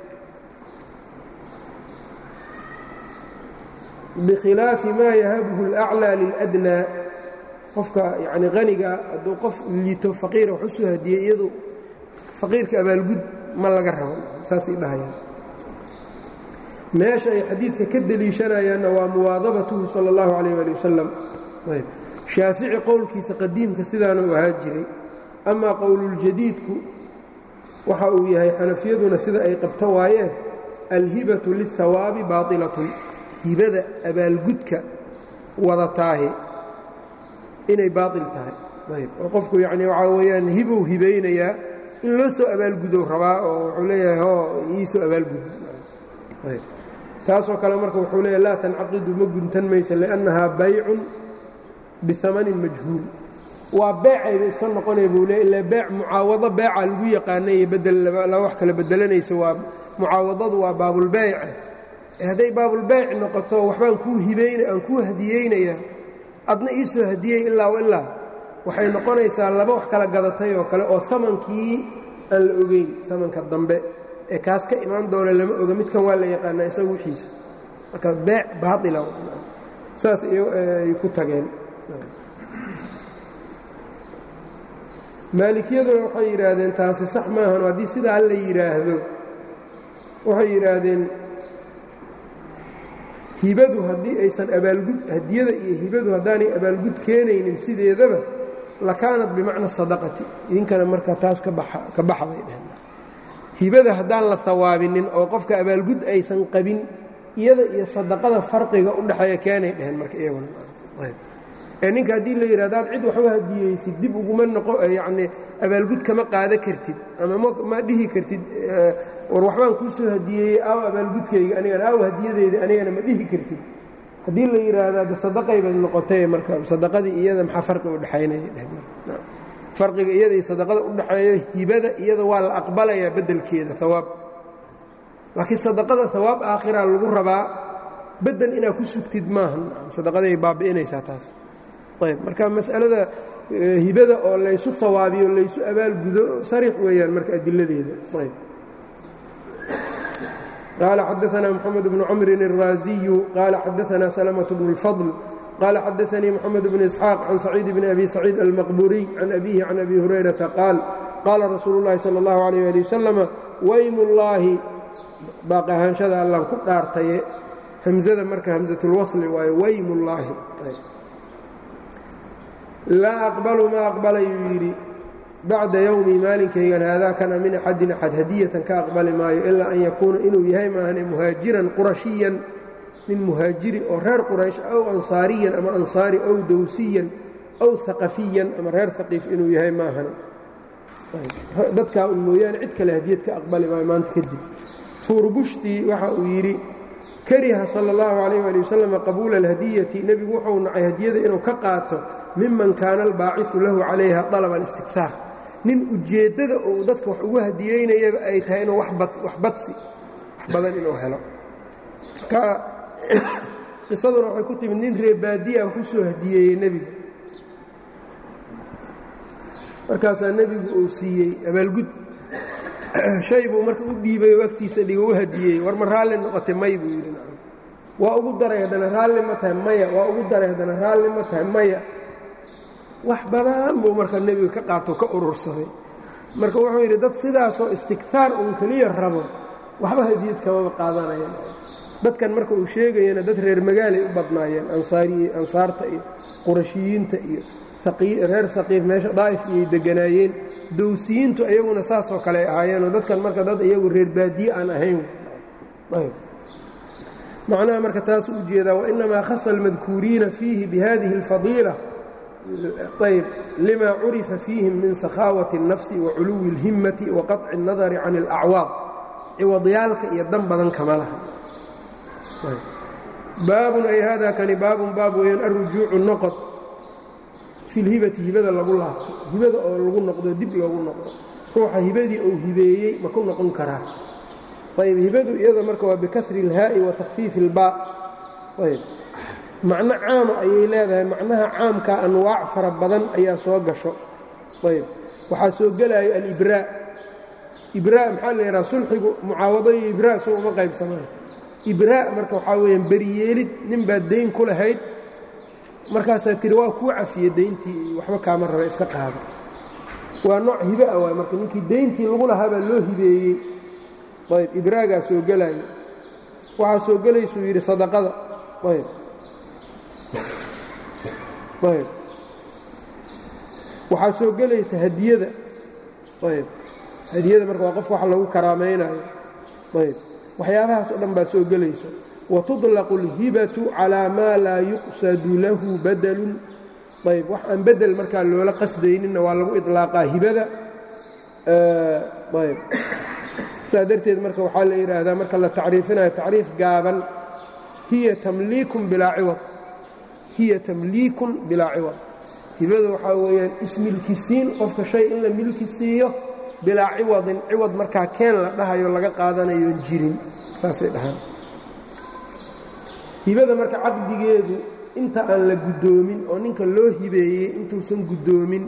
bikhilaafi maa yahabuhu اlأclىa liladnaa qofka yacni haniga hadduu qof liito faqiira wax u soo hadiyey iyadu faqiirka abaalgud ma laga rabo saasay dhahayaan meesha ay xadiidka ka deliishanayaanna waa muwaadabatuhu sala اllahu calayh ali wasalam shaafici qowlkiisa qadiimka sidaana u ahaa jiray amaa qowluljadiidku waxa uu yahay xanafiyaduna sida ay qabto waayeen alhibatu lilhawaabi baailatun hibada abaalgudka wadataahi inay baail tahay ayb oo qofku yacni waxaa weeyaan hibou hibaynayaa in loo soo abaalgudow rabaa oo wuxuu leeyahay hoo ii soo abaalgud ayb taasoo kale marka wuxuu leeyahay laa tancaqidu ma guntan maysa liannahaa baycun biamanin majhuul waa beecayba iska noqonaya buu leey ila beec mucaawado beeca lagu yaqaanay bedella wax kala bedelanaysa waa mucaawadadu waa baabulbeyce hadday baabulbeyc noqoto waxbaan kuu hibayna aan kuu hadiyeynayaa adna ii soo hadiyey ilaa ilaa waxay noqonaysaa laba wax kala gadatay oo kale oo amankii aan la ogeyn amanka dambe ee kaas ka imaan doona lama oga midkan waa la yaqaanaa isaga wixiisa marka beec baaila saas ay ku tageen maalikiyaduna waxay yidhaahdeen taasi sax maahan haddii sidaa la yidhaahdo waxay yidhaahdeen hibadu haddii aysan abaalgud hadiyada iyo hibadu haddaanay abaalgud keenaynin sideedaba lakaanat bimacna sadaqati idinkana marka taas ka baxday dheheen hibada haddaan la hawaabinin oo qofka abaalgud aysan qabin iyada iyo sadaqada farqiga u dhexeeya keenay dheheen marka iyaguna ee ninka haddii la yidhahdo ad cid waxba hadiyeysid dib uguma noqo yacnii abaalgud kama qaada kartid ama ma dhihi kartid war waxbaan kuu soo hadiyeeyey aaw abaalgudkayga anigana aaw hadiyadeyda anigana ma dhihi kartid haddii la yidhaahdo de sadaqayba noqotay marka sadaqadii iyada maxaa farqi u dhexaynaya farqiga iyada iyo sadaqada u dhexeeyo hibada iyada waa la aqbalayaa beddelkeeda hawaab laakiin sadaqada hawaab aakhira lagu rabaa bedel inaad ku sugtid maaha sadaqaday baabi'inaysaa taas ayb marka mas'alada hibada oo laysu hawaabiyo laysu abaalgudo sariix weeyaan marka adiladeeda ayb qaala xadaثna mxamed bnu cmrin الraaziyu qaala xadaثna slmة bn الfضل qaala xadaثanii mxamed bn isxaaq can saciid bn abi saciid almaqburiy can abihi can abi hurayrata qaal qaala rasuulu اllahi salى اllahu عalيh ali waslama waym ullaahi baaq ahaanshada allan ku dhaartaye hamzada marka hamzatulwasli waayo waym ullaahi laa aqbalu ma aqbalayuu yidhi bacda yowmi maalinkaygan haadaakana min axadin axad hadiyatan ka aqbali maayo ilaa an yakuuna inuu yahay maahane muhaajiran qurashiyan nin muhaajiri oo reer quraysh aw ansaariyan ama ansaari ow dowsiyan aw haqafiyan ama reer haqiif inuu yahay maahane dadkaa un mooyaane cid kale hadiyad ka aqbali maayo maanta kadib tuurbushtii waxa uu yidhi kariha sala اllahu calayh ali wasalam qabuula alhadiyati nebigu wuxuu nacay hadiyada inuu ka qaato miman kaana albaaciثu lahu calayha طalaba اlistiktaar nin ujeeddada uu dadka wax ugu hadiyeynayaba ay tahay inuu wax badsi wax badan inuu helo marka qisaduna waxay ku timid nin reebaadiya wax u soo hadiyeeyey nebiga markaasaa nebigu uu siiyey abaalgud shay buu marka u dhiibay oo agtiisa dhigo u hadiyey war ma raalli noqotay may buu yidhi waa ugu daray haddana raalli ma tahay maya waa ugu daray haddana raalli ma tahay maya wax badan buu marka nebiga ka qaato ka urursaday marka wuxuu yidhi dad sidaasoo istiktaar uun keliya rabo waxba hadiyad kamaba qaadanayaan dadkan marka uu sheegayana dad reer magaalay u badnaayeen ansaarta iyo qurashiyiinta iyo reer haqiif meesha daa'if iyay deganaayeen dowsiyiintu iyaguna saasoo kale ay ahaayeenoo dadkan marka dad iyagu reer baadiye aan ahayn macnaha marka taas u jeedaa wainamaa khasa almadkuuriina fiihi bihadihi اlfadiila ayb lima curifa fiihim min sakhaawati الnafsi waculuwi اlhimmati waqaطci الnadari can اlacwaad ciwadyaalka iyo dan badan kama laha baabun ay hada kani baabun baab weeyaan arujuucu noqod fi lhibati hibada lagu laabto hibada oo lagu noqdo dib loogu noqdo ruuxa hibadii uu hibeeyey ma ku noqon karaa ayb hibadu iyada marka waa bikasri اlhaa'i wa takfiifi اlbaa ayb macno caama ayay leedahay macnaha caamka anwaac fara badan ayaa soo gasho ayb waxaa soo gelaayo alibraa ibraa maxaa la yidhaha sulxigu mucaawado iyo ibraa soo uma qaybsamaan ibraa marka waxaa weeyaan beriyeelid nin baad dayn ku lahayd markaasaa tiri waa kuu cafiye dayntii waxba kaama raba iska qaada waa nooc hibe ah waay marka ninkii dayntii lagu lahaabaa loo hibeeyey ayb ibraagaa soo gelaayo waxaa soo gelaysuu yidhi sadaqada ayb ayb waxaa soo gelaysa hadiyada ayb hadiyada marka waa qofka wax lagu karaamaynayo ayb waxyaabahaas o dhan baa soo gelayso watuطlaqu اlhibatu calaa maa laa yuqsadu lahu badalun ayb wax aan bedel markaa loola qasdayninna waa lagu iطlaaqaa hibada ayb saa darteed marka waxaa la yidhaahdaa marka la tacriifinayo tacriif gaaban hiya tamliikun bilaa ciwad hiya tamliikun bilaa ciwad hibada waxaa weeyaan ismilkisiin qofka shay in la milki siiyo bilaa ciwadin ciwad markaa keen la dhahayo laga qaadanayoon jirin saasay dhahaan hibada marka caqdigeedu inta aan la guddoomin oo ninka loo hibeeyey intuusan guddoomin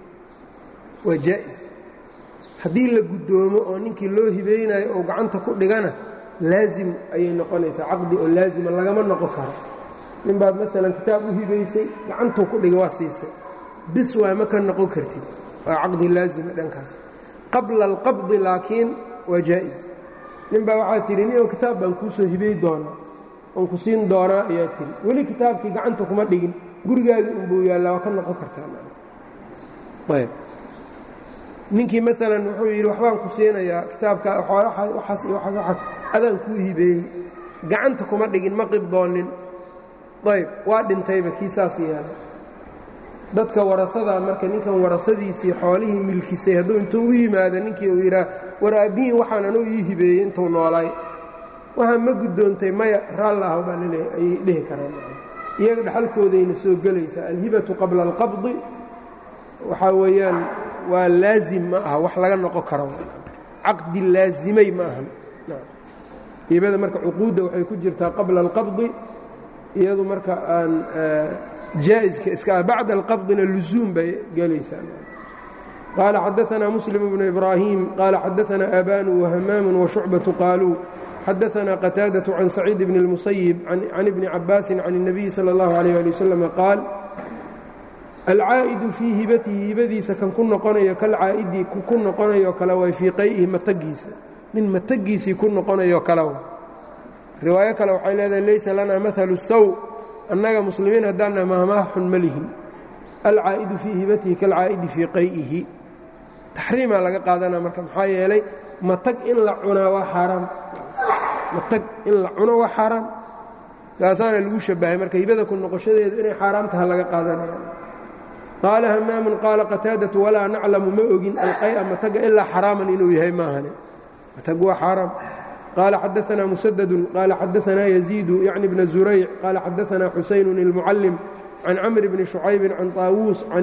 waa jaa'is haddii la guddoomo oo ninkii loo hibeynayo oo gacanta ku dhigana laazim ayay noqonaysaa caqdi oo laazima lagama noqon karo nin baad maalan kitaab u hibaysay gacantuu ku dhiga waa siisay bis waa ma ka noqon kartid waa caqdi laazima dhankaas qabla alqabdi laakiin waa jaa'is nin baa waxaa tidhi ninoo kitaab baan kuu soo hibey doonaa oon ku siin doonaa ayaa tidhi weli kitaabkii gacanta kuma dhigin gurigaagii unbuu yaallaa waa ka noqon kartaayb ninkii maalan wuxuu yidhi waxbaan ku siinayaa kitaabka waxaas iyo waxaas waxaas adaan kuu hibeeyey gacanta kuma dhigin ma qibdoonin ayb waa dhintayba kii saas yeelay dadka warasada marka ninkan warasadiisii xoolihii milkisay hadduu intuu u yimaado ninkii uu yidhaah war aabbihiin waxaan anuu ii hibeeyey intuu noolaay waxaa ma guddoontay maya raalla ah baa laleeyahy ayay dhihi karaan iyaga dhaxalkoodayna soo gelaysaa alhibatu qabla alqabdi waxaa weeyaan waa laazim ma aha wax laga noqon karo caqdi laazimay ma ahan hibada marka cuquudda waxay ku jirtaa qabla alqabdi iyadu marka aan jaa'iska iska ah bacda alqabdina lusuum bay gelaysaa qaala xadaanaa muslim bnu ibraahim qaala xadaanaa aabanu wahmaamu washucbatu qaaluu xadaanaa qataadaة can saciid bni اlmusayib can ibni cabaasin can الnabiyi salى اllahu عalيh ali waslm qaal alcaa'idu fii hibatihi hibadiisa kan ku noqonayo kalcaa'idi ku noqonayo kale way fii qay'ihi matagiisa nin matagiisii ku noqonayo kale wa riwaayo kale waxay leedahay laysa lanaa maalu saw annaga muslimiin haddaanna mahmaah xun ma lihin alcaa'idu fii hibatihi kalcaa'idi fii qay'ihi taxriimaa laga qaadanaa marka maxaa yeelay matag in la cunaa waa xaaraam matag in la cuno waa xaaraam saasaana lagu shabahay marka hibada ku noqoshadeedu inay xaaraam taha laga qaadanaya qaala hamaamun qaala qataadatu walaa naclamu ma ogin alqay'a mataga ilaa xaraaman inuu yahay maahane matag waa xaaraam qaala xadaanaa musadadun qaala xadaanaa yaziidu yacni bna zurayc qaala xadaanaa xusaynun ilmucallim can camr bni shucaybin can taawuus can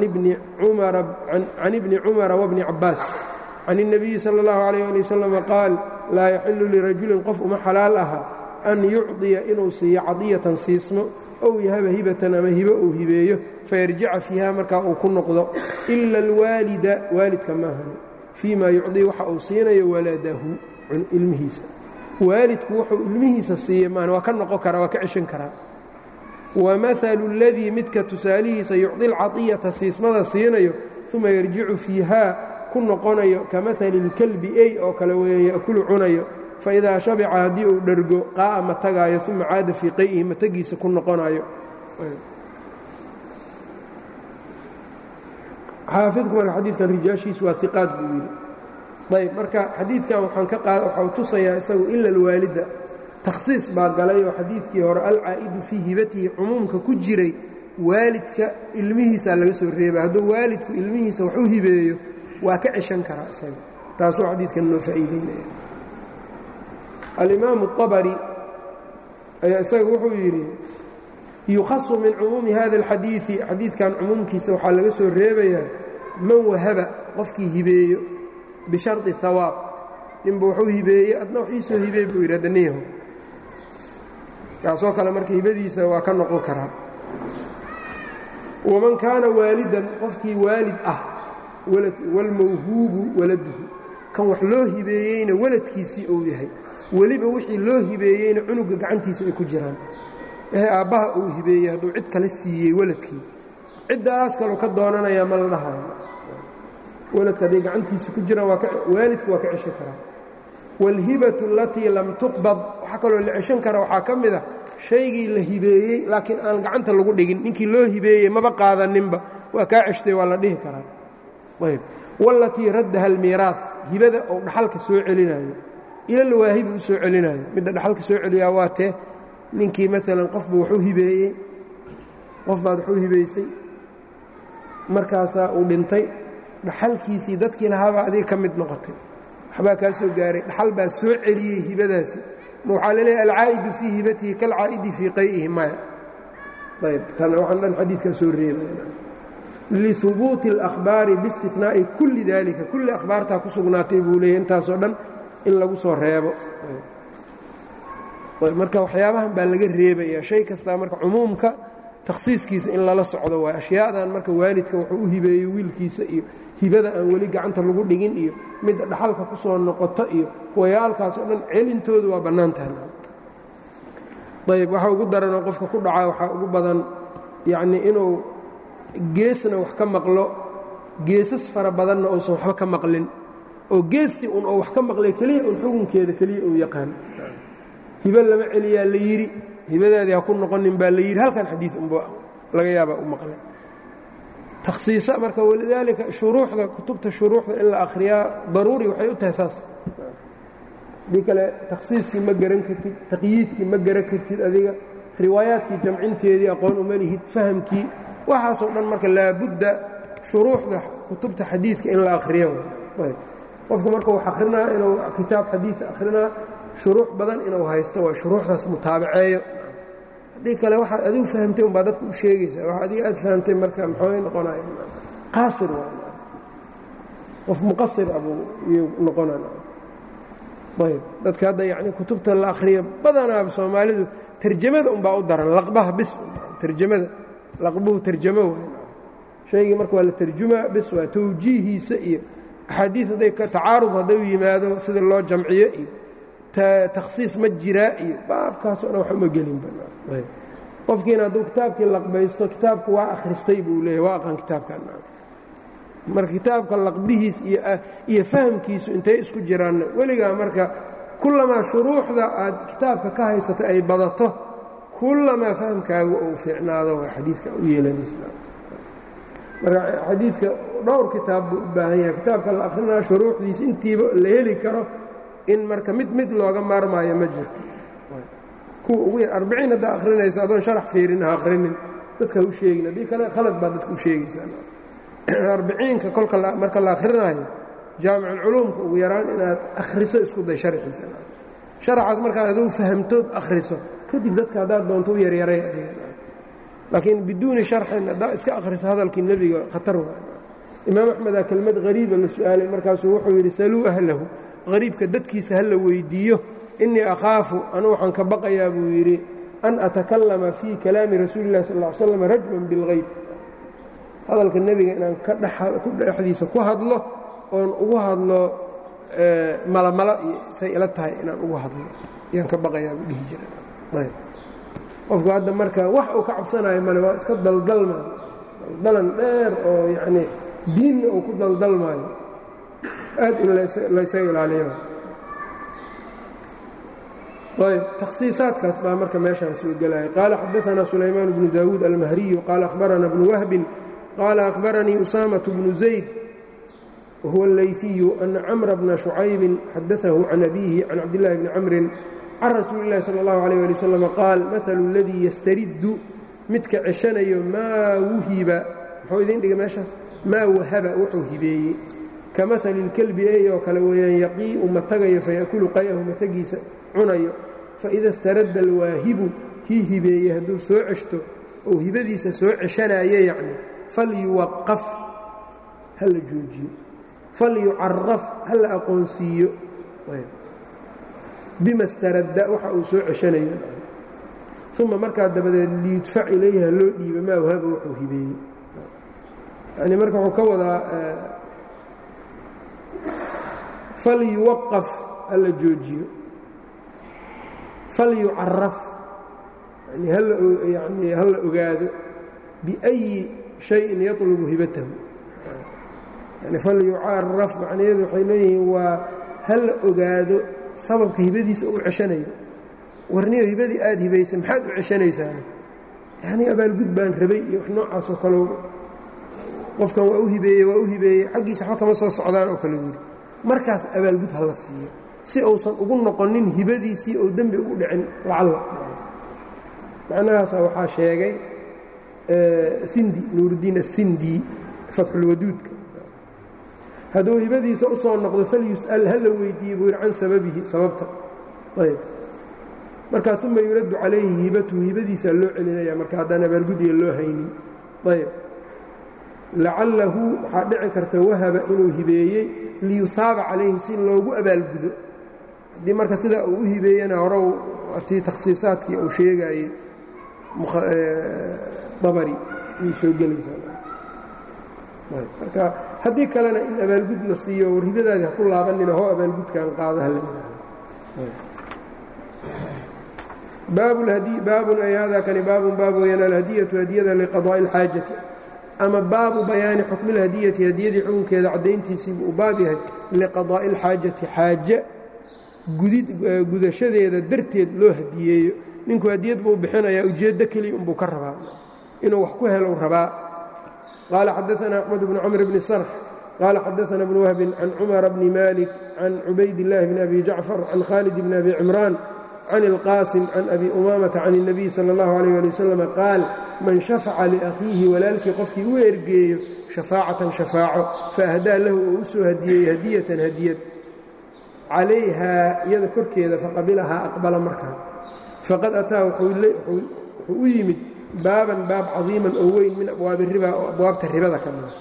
ibni cumara wabni cabaas can الnabiyi salى اllahu عalayh ali wasalam qaal laa yaxilu lirajulin qof uma xalaal aha an yucطiya inuu siiyo cadiyatan siismo ow yahaba hibatan ama hibo uu hibeeyo fayarjica fiiha markaa uu ku noqdo ila alwaalida waalidka maahani fii ma yucdii waxa uu siinayo waladahu ilmihiisa waalidku wuxuu ilmihiisa siiye maan waa ka noqon karaa waa ka ceshan karaa wamahalu اladii midka tusaalihiisa yucdi alcadiyata siismada siinayo uma yarjicu fiihaa ku noqonayo ka mahali اlkalbi ey oo kale weeye yakulu cunayo faidaa shabica haddii uu dhergo qaa'a ma tagaayo uma caada fii qay'ihi matagiisa ku noqonayo xaafidku marka xadiidkan rijaashiisu waa iqaad buu yidhi ayb marka xadiidkan waxaan ka qaad waxau tusayaa isagu ila alwaalida takhsiis baa galay oo xadiidkii hore alcaa'idu fii hibatihi cumuumka ku jiray waalidka ilmihiisaa laga soo reeba hadduu waalidku ilmihiisa wax u hibeeyo waa ka ceshan karaa isaga taasuu xadiidkan noo faa'iideynaya alimaamu الطabri ayaa isaga wuxuu yidhi yukhasu min cumuumi hada اlxadiiثi xadiidkan cumuumkiisa waxaa laga soo reebayaa man wahaba qofkii hibeeyo bisharطi hawaab ninba wuxuu hibeeyey adna wax iisoo hibeey buu yidhi adaniyahu kaasoo kale marka hibadiisa waa ka noqon karaa waman kaana waalidan qofkii waalid ah wاlmawhuubu waladuhu kan wax loo hibeeyeyna waladkiisii uu yahay weliba wixii loo hibeeyeyna cunuga gacantiisa ay ku jiraan ee aabbaha uu hibeeyey hadduu cid kale siiyey waladkii ciddaas kaleu ka doonanayaa ma la dhahayo waladka hadday gacantiisa ku jiraan waalidku waa ka ceshan karaa wاlhibatu alatii lam tuqbad waxaa kaloo la ceshan kara waxaa ka mid a shaygii la hibeeyey laakiin aan gacanta lagu dhigin ninkii loo hibeeyey maba qaadaninba waa kaa ceshtay waa la dhihi karaa ayb wاlatii raddaha almiiraaث hibada ou dhaxalka soo celinayo ilalwaahibi u soo celinayo midda dhaxalka soo celiyaa waa tee ninkii maalan qofba waxu hibeeyey qof baad waxu hibaysay markaasaa uu dhintay dhaxalkiisii dadkii lahaabaa adiga ka mid noqotay waxbaa kaa soo gaaray dhaxal baa soo celiyey hibadaasi ma waxaa laleeyahay alcaa'idu fii hibatihi kalcaa'idi fii qay'ihi maya ayb tan waxaan dhan xadiidkaa soo reebaya lihubuuti اlأkhbaari biاstinaa'i kulli dalika kulli akhbaartaa ku sugnaatay buu leeyay intaasoo dhan in lagu soo reebo marka waxyaabahan baa laga reebaya shay kastaa marka cumuumka takhsiiskiisa in lala socdo waay ashyaadan marka waalidka wuxuu u hibeeyey wiilkiisa iyo hibada aan weli gacanta lagu dhigin iyo midda dhaxalka ku soo noqoto iyo kuwayaalkaas oo dhan celintoodu waa bannaan tahay ayb waxa ugu daranoo qofka ku dhaca waxaa ugu badan yacnii inuu geesna wax ka maqlo geesas fara badanna uusan waxba ka maqlin oo geestii un oo wax ka maqlay keliya un xukunkeeda keliya uu yaqaan hibo lama celiyaa la yidhi hibadaadii ha ku noqonin baa la yidhi halkan xadiid unba laga yaabaa u maqlay takhsiisa marka walidaalika shuruuxda kutubta shuruuxda in la akhriyaa daruuri waxay u tahay saas haddii kale takhsiiskii ma garan kartid taqyiidkii ma garan kartid adiga riwaayaadkii jamcinteedii aqoon uma lihid fahamkii waxaasoo dhan marka laabudda shuruuxda kutubta xadiidka in la akhriyo qofku marka wax akhrinaa inuu kitaab xadiid akhrinaa shuruux badan inuu haysto waa shuruuxdaas mutaabaceeyo haddii kale waxaad adigu fahamtay umbaa dadka u sheegaysaa wax adiga aad fahamtay marka maxooy noqonaya qaasir waa qof muqasir abuu iyuu noqonaya ayb dadka hadda yacni kutubta la akhriyo badanaaba soomaalidu tarjamada umbaa u daran laqbaha bis tarjamada laqbuhu tarjamo waay shaygii marka waa la tarjumaa bis waa tawjiihiisa iyo axaadiid hadday tacaarud hadday u yimaado sida loo jamciyo iyo takhsiis ma jiraa iyo baabkaasoo dhan wax uma gelinba qofkiina hadduu kitaabkii laqbaysto kitaabku waa akhristay buu leeyahy waa aqaan kitaabkan marka kitaabka laqbihiis iyo fahamkiisu intay isku jiraanna weligaa marka kullamaa shuruuxda aad kitaabka ka haysato ay badato kullamaa fahamkaagu uu fiicnaado waa xadiidka u yeelanaysa marka xadiidka dhowr kitaab buu u baahan yahay kitaabka la akrinaa shuruuxdiisa intiiba la heli karo in marka mid mid looga maarmaayo ma jirto kuwa ugu yar arbiciin haddaa akhrinaysa adoon sharax fiirin ha akhrinin dadka ha u sheegin haddii kale khalad baad dadka u sheegaysaa arbiciinka kolka marka la akrinaayo jaamiculculuumka ugu yaraan inaad akhriso isku day sharxiisa sharaxaas markaad aduu fahamtood akhriso kadib dadka haddaad doonto u yaryaray adiga laakiin biduuni sharxin haddaa iska akhriso hadalkii nebiga khatar waa imaam axmedaa kelmad hariiba la su'aalay markaasuu wuxuu yidhi saluu ahlahu hariibka dadkiisa ha la weyddiiyo innii akhaafu anuu waxaan ka baqayaa buu yidhi an atakallama fii kalaami rasuuli illahi sal ll ly slam rajman bilgayb hadalka nebiga inaan ku dhexdiisa ku hadlo oon ugu hadlo malamala iyo say ila tahay inaan ugu hadlo ayaan ka baqayaa buu dhihi jiray qofku hadda marka wax uu ka cabsanayo male waa iska daldalmaayo daldalan dheer oo yacnii diinna uu ku daldalmaayo aad in laysaga ilaaliyo ayb takhsiisaadkaas baa marka meeshaan soo gelaya qaala xadaanaa sulaymaan bnu daawuud almahriyu qaala akhbarana bnu wahbin qaala akhbaranii usaamaة bnu zayd wahuwa اleyfiyu ana camra bna shucaybin xadaahu can abiihi can cabdillahi bni camrin can rasuuli اllahi salى اllahu alيyh ali wasalam qaal mahalu اladii yastariddu midka ceshanayo maa wuhiba muxuu idin dhiga meeshaas maa wahaba wuxuu hibeeyey ka mahali اlkelbi ey oo kale weeyaan yaqii'u matagayo faya'kulu qay'ahu matagiisa cunayo faida staradda alwaahibu kii hibeeyey hadduu soo ceshto ou hibadiisa soo ceshanayo yacni falyuwaqaf ha la joojiyo falyucaraf ha la aqoonsiiyo bima staradda waxa uu soo ceshanayo uma markaa dabadeed liyudfac ilayhi ha loo dhiiba maa wahaba wuxuu hibeeyey yani marka wuxuu ka wadaa falyuwaqaf ha la joojiyo falyucaraf yani ha la ogaado biأyi شhayin yaطlubu hibatahu yani falyucaraf macnaheedu waxay leeyihiin waa ha la ogaado sababka hibadiisa uu ceshanayo warniyo hibadii aad hibaysay maxaad u ceshanaysaane yani abaalgud baan rabay iyo wax noocaasoo kale qofkan waa u hibeeyey waa u hibeeyey xaggiisa waxba kama soo socdaan oo kale yidhi markaas abaalgud ha la siiyo si uusan ugu noqonin hibadiisii ou dembi ugu dhicin lacalla macnahaasa waxaa sheegay sindi nuuruddiin asindi fatxulwaduudka hadduu hibadiisa u soo noqdo falyus'al ha la weydiiye buu yidhi can sababihi sababta ayb markaa uma yuraddu calayhi hibatuhu hibadiisaa loo celinaya marka haddaan abaalgud iyo loo haynin ayb lacallahu waxaa dhici karta wahaba inuu hibeeyey liyuhaaba calayhi si loogu abaalgudo haddii marka sidaa uu u hibeeyena horow tii takhsiisaadkii uu sheegaayey dabari ayay soo gelaysaa marka haddii kalena in abaalgud la siiyo oo ribadaadi ha ku laabanina hoo abaalgudkaan qaado ha la yidhaaho baabun ay hada kani baabun baab weyaan alhadiyatu hadiyada liqadaa'i اlxaajati ama baabu bayaani xukmi اlhadiyati hadiyadii xukunkeeda caddayntiisiibu uu baab yahay liqadaa'i اlxaajati xaaje gudashadeeda darteed loo hadiyeeyo ninku hadiyad buu bixinayaa ujeeddo keliya unbuu ka rabaa inuu wax ku helo rabaa qaala xadaثna أxmed bn cmr bni sarx qaala xadaثna bn wahbin can cumara bni malik can cubayd اllahi bni abi jacfar can khaalid bni abi cimraan can اlqaasim can abi umamata can الnabiy salى اllahu عalيh ali wasalam qaal man shafaca liakhiihi walaalkii qofkii u ergeeyo shafaacatan shafaaco faahdaa lahu oo u soo hadiyeeyey hadiyatan hadiyad calayhaa iyada korkeeda faqabilahaa aqbala markaa faqad ataa wuxuu u yimid baaban baab cadiiman oo weyn min abwaabi riba oo abwaabta ribada ka mida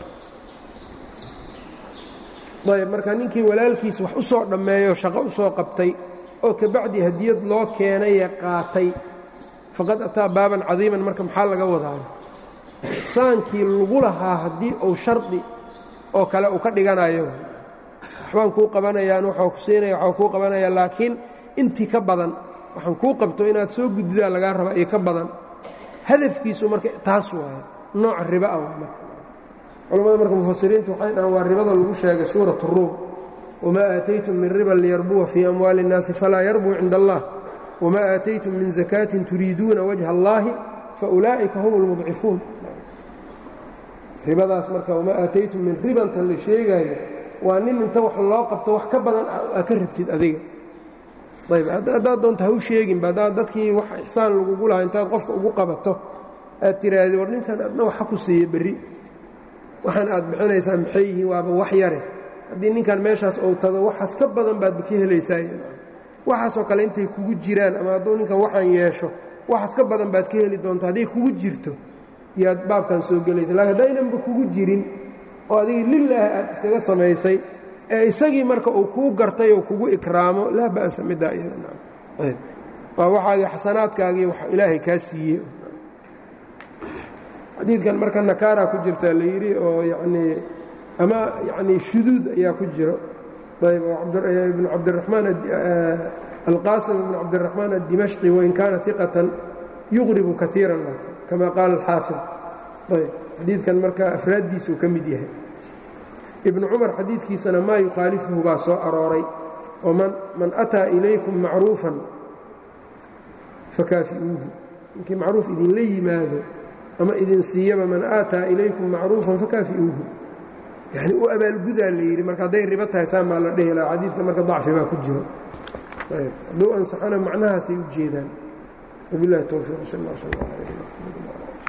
ayb marka ninkii walaalkiis wax u soo dhammeeyo shaqo u soo qabtay oo kabacdi hadiyad loo keenaye qaatay faqad ataa baaban cadiiman marka maxaa laga wadaa saankii lagu lahaa haddii uu shardi oo kale uu ka dhiganayo waxbaan kuu qabanayaan waxaa ku siinaya waxaa kuu qabanaya laakiin intii ka badan waxaan kuu qabto inaad soo guddidaa lagaa rabaa iyo ka badan hadafkiisu marka taas waaye nooca riba ah waa marka culammada marka mufasiriintu waxay dhahaan waa ribada lagu sheegay suurat ruum wamaa aataytum min riban liyarbuwa fii amwaali اnnaasi falaa yarbuu cinda allah wamaa aataytum min zakaatin turiiduuna wajha allaahi faulaa'ika hum اlmudcifuun ribadaas marka wamaa aataytum min ribantan la sheegaayo waa nin inta wax loo qabto wax ka badan aa ka rabtid adiga ayb haddaad doonta ha u sheeginba haddaad dadkii wax ixsaan lagugu lahaa intaad qofka ugu qabato aad tiraahdi war ninkan adna waxa ku siiya berri waxaan aad bixinaysaa maxay yihiin waaba wax yare haddii ninkan meeshaas ou tago waxaas ka badan baadba ka helaysaa waxaasoo kale intay kugu jiraan ama hadduu ninkan waxaan yeesho waxaas ka badan baad ka heli doonta hadday kugu jirto yaad baabkan soo gelaysa lakin haddaynanba kugu jirin oo adigii lilaahi aad iskaga samaysay ee isagii marka uu kuu gartay oo kugu ikraamo laa ba'sa middaa iyadawaa waxaagii xasanaadkaagii wax ilaahay kaa siiyey xadiidkan marka nakaaraa ku jirtaa la yidhi oo yanii ama yanii shuduud ayaa ku jiro ayb ibnu cabdiramaan alqaasim ibnu cabdiraxmaan addimashqi wain kaana iqatan yuqribu kaiiran kama qaala alxaafid ayb xadiidkan marka afraaddiisuu ka mid yahay ibnu cumar xadiidkiisana maa yukhaalifuhu baa soo arooray oo man ataa ilaykum macruufan fakaafi'uuhu ninkii macruuf idinla yimaado ama idin siiyaba man aataa ilaykum macruufan fakaafi'uuhu yani u abaalgudaa la yidhi marka hadday ribo tahay saa maa la dhehi laha xadiidka marka dacfi baa ku jiro hadduu ansaxana macnahaasay u jeedaan wabilahi towfiiq sal اllah sal اllah alay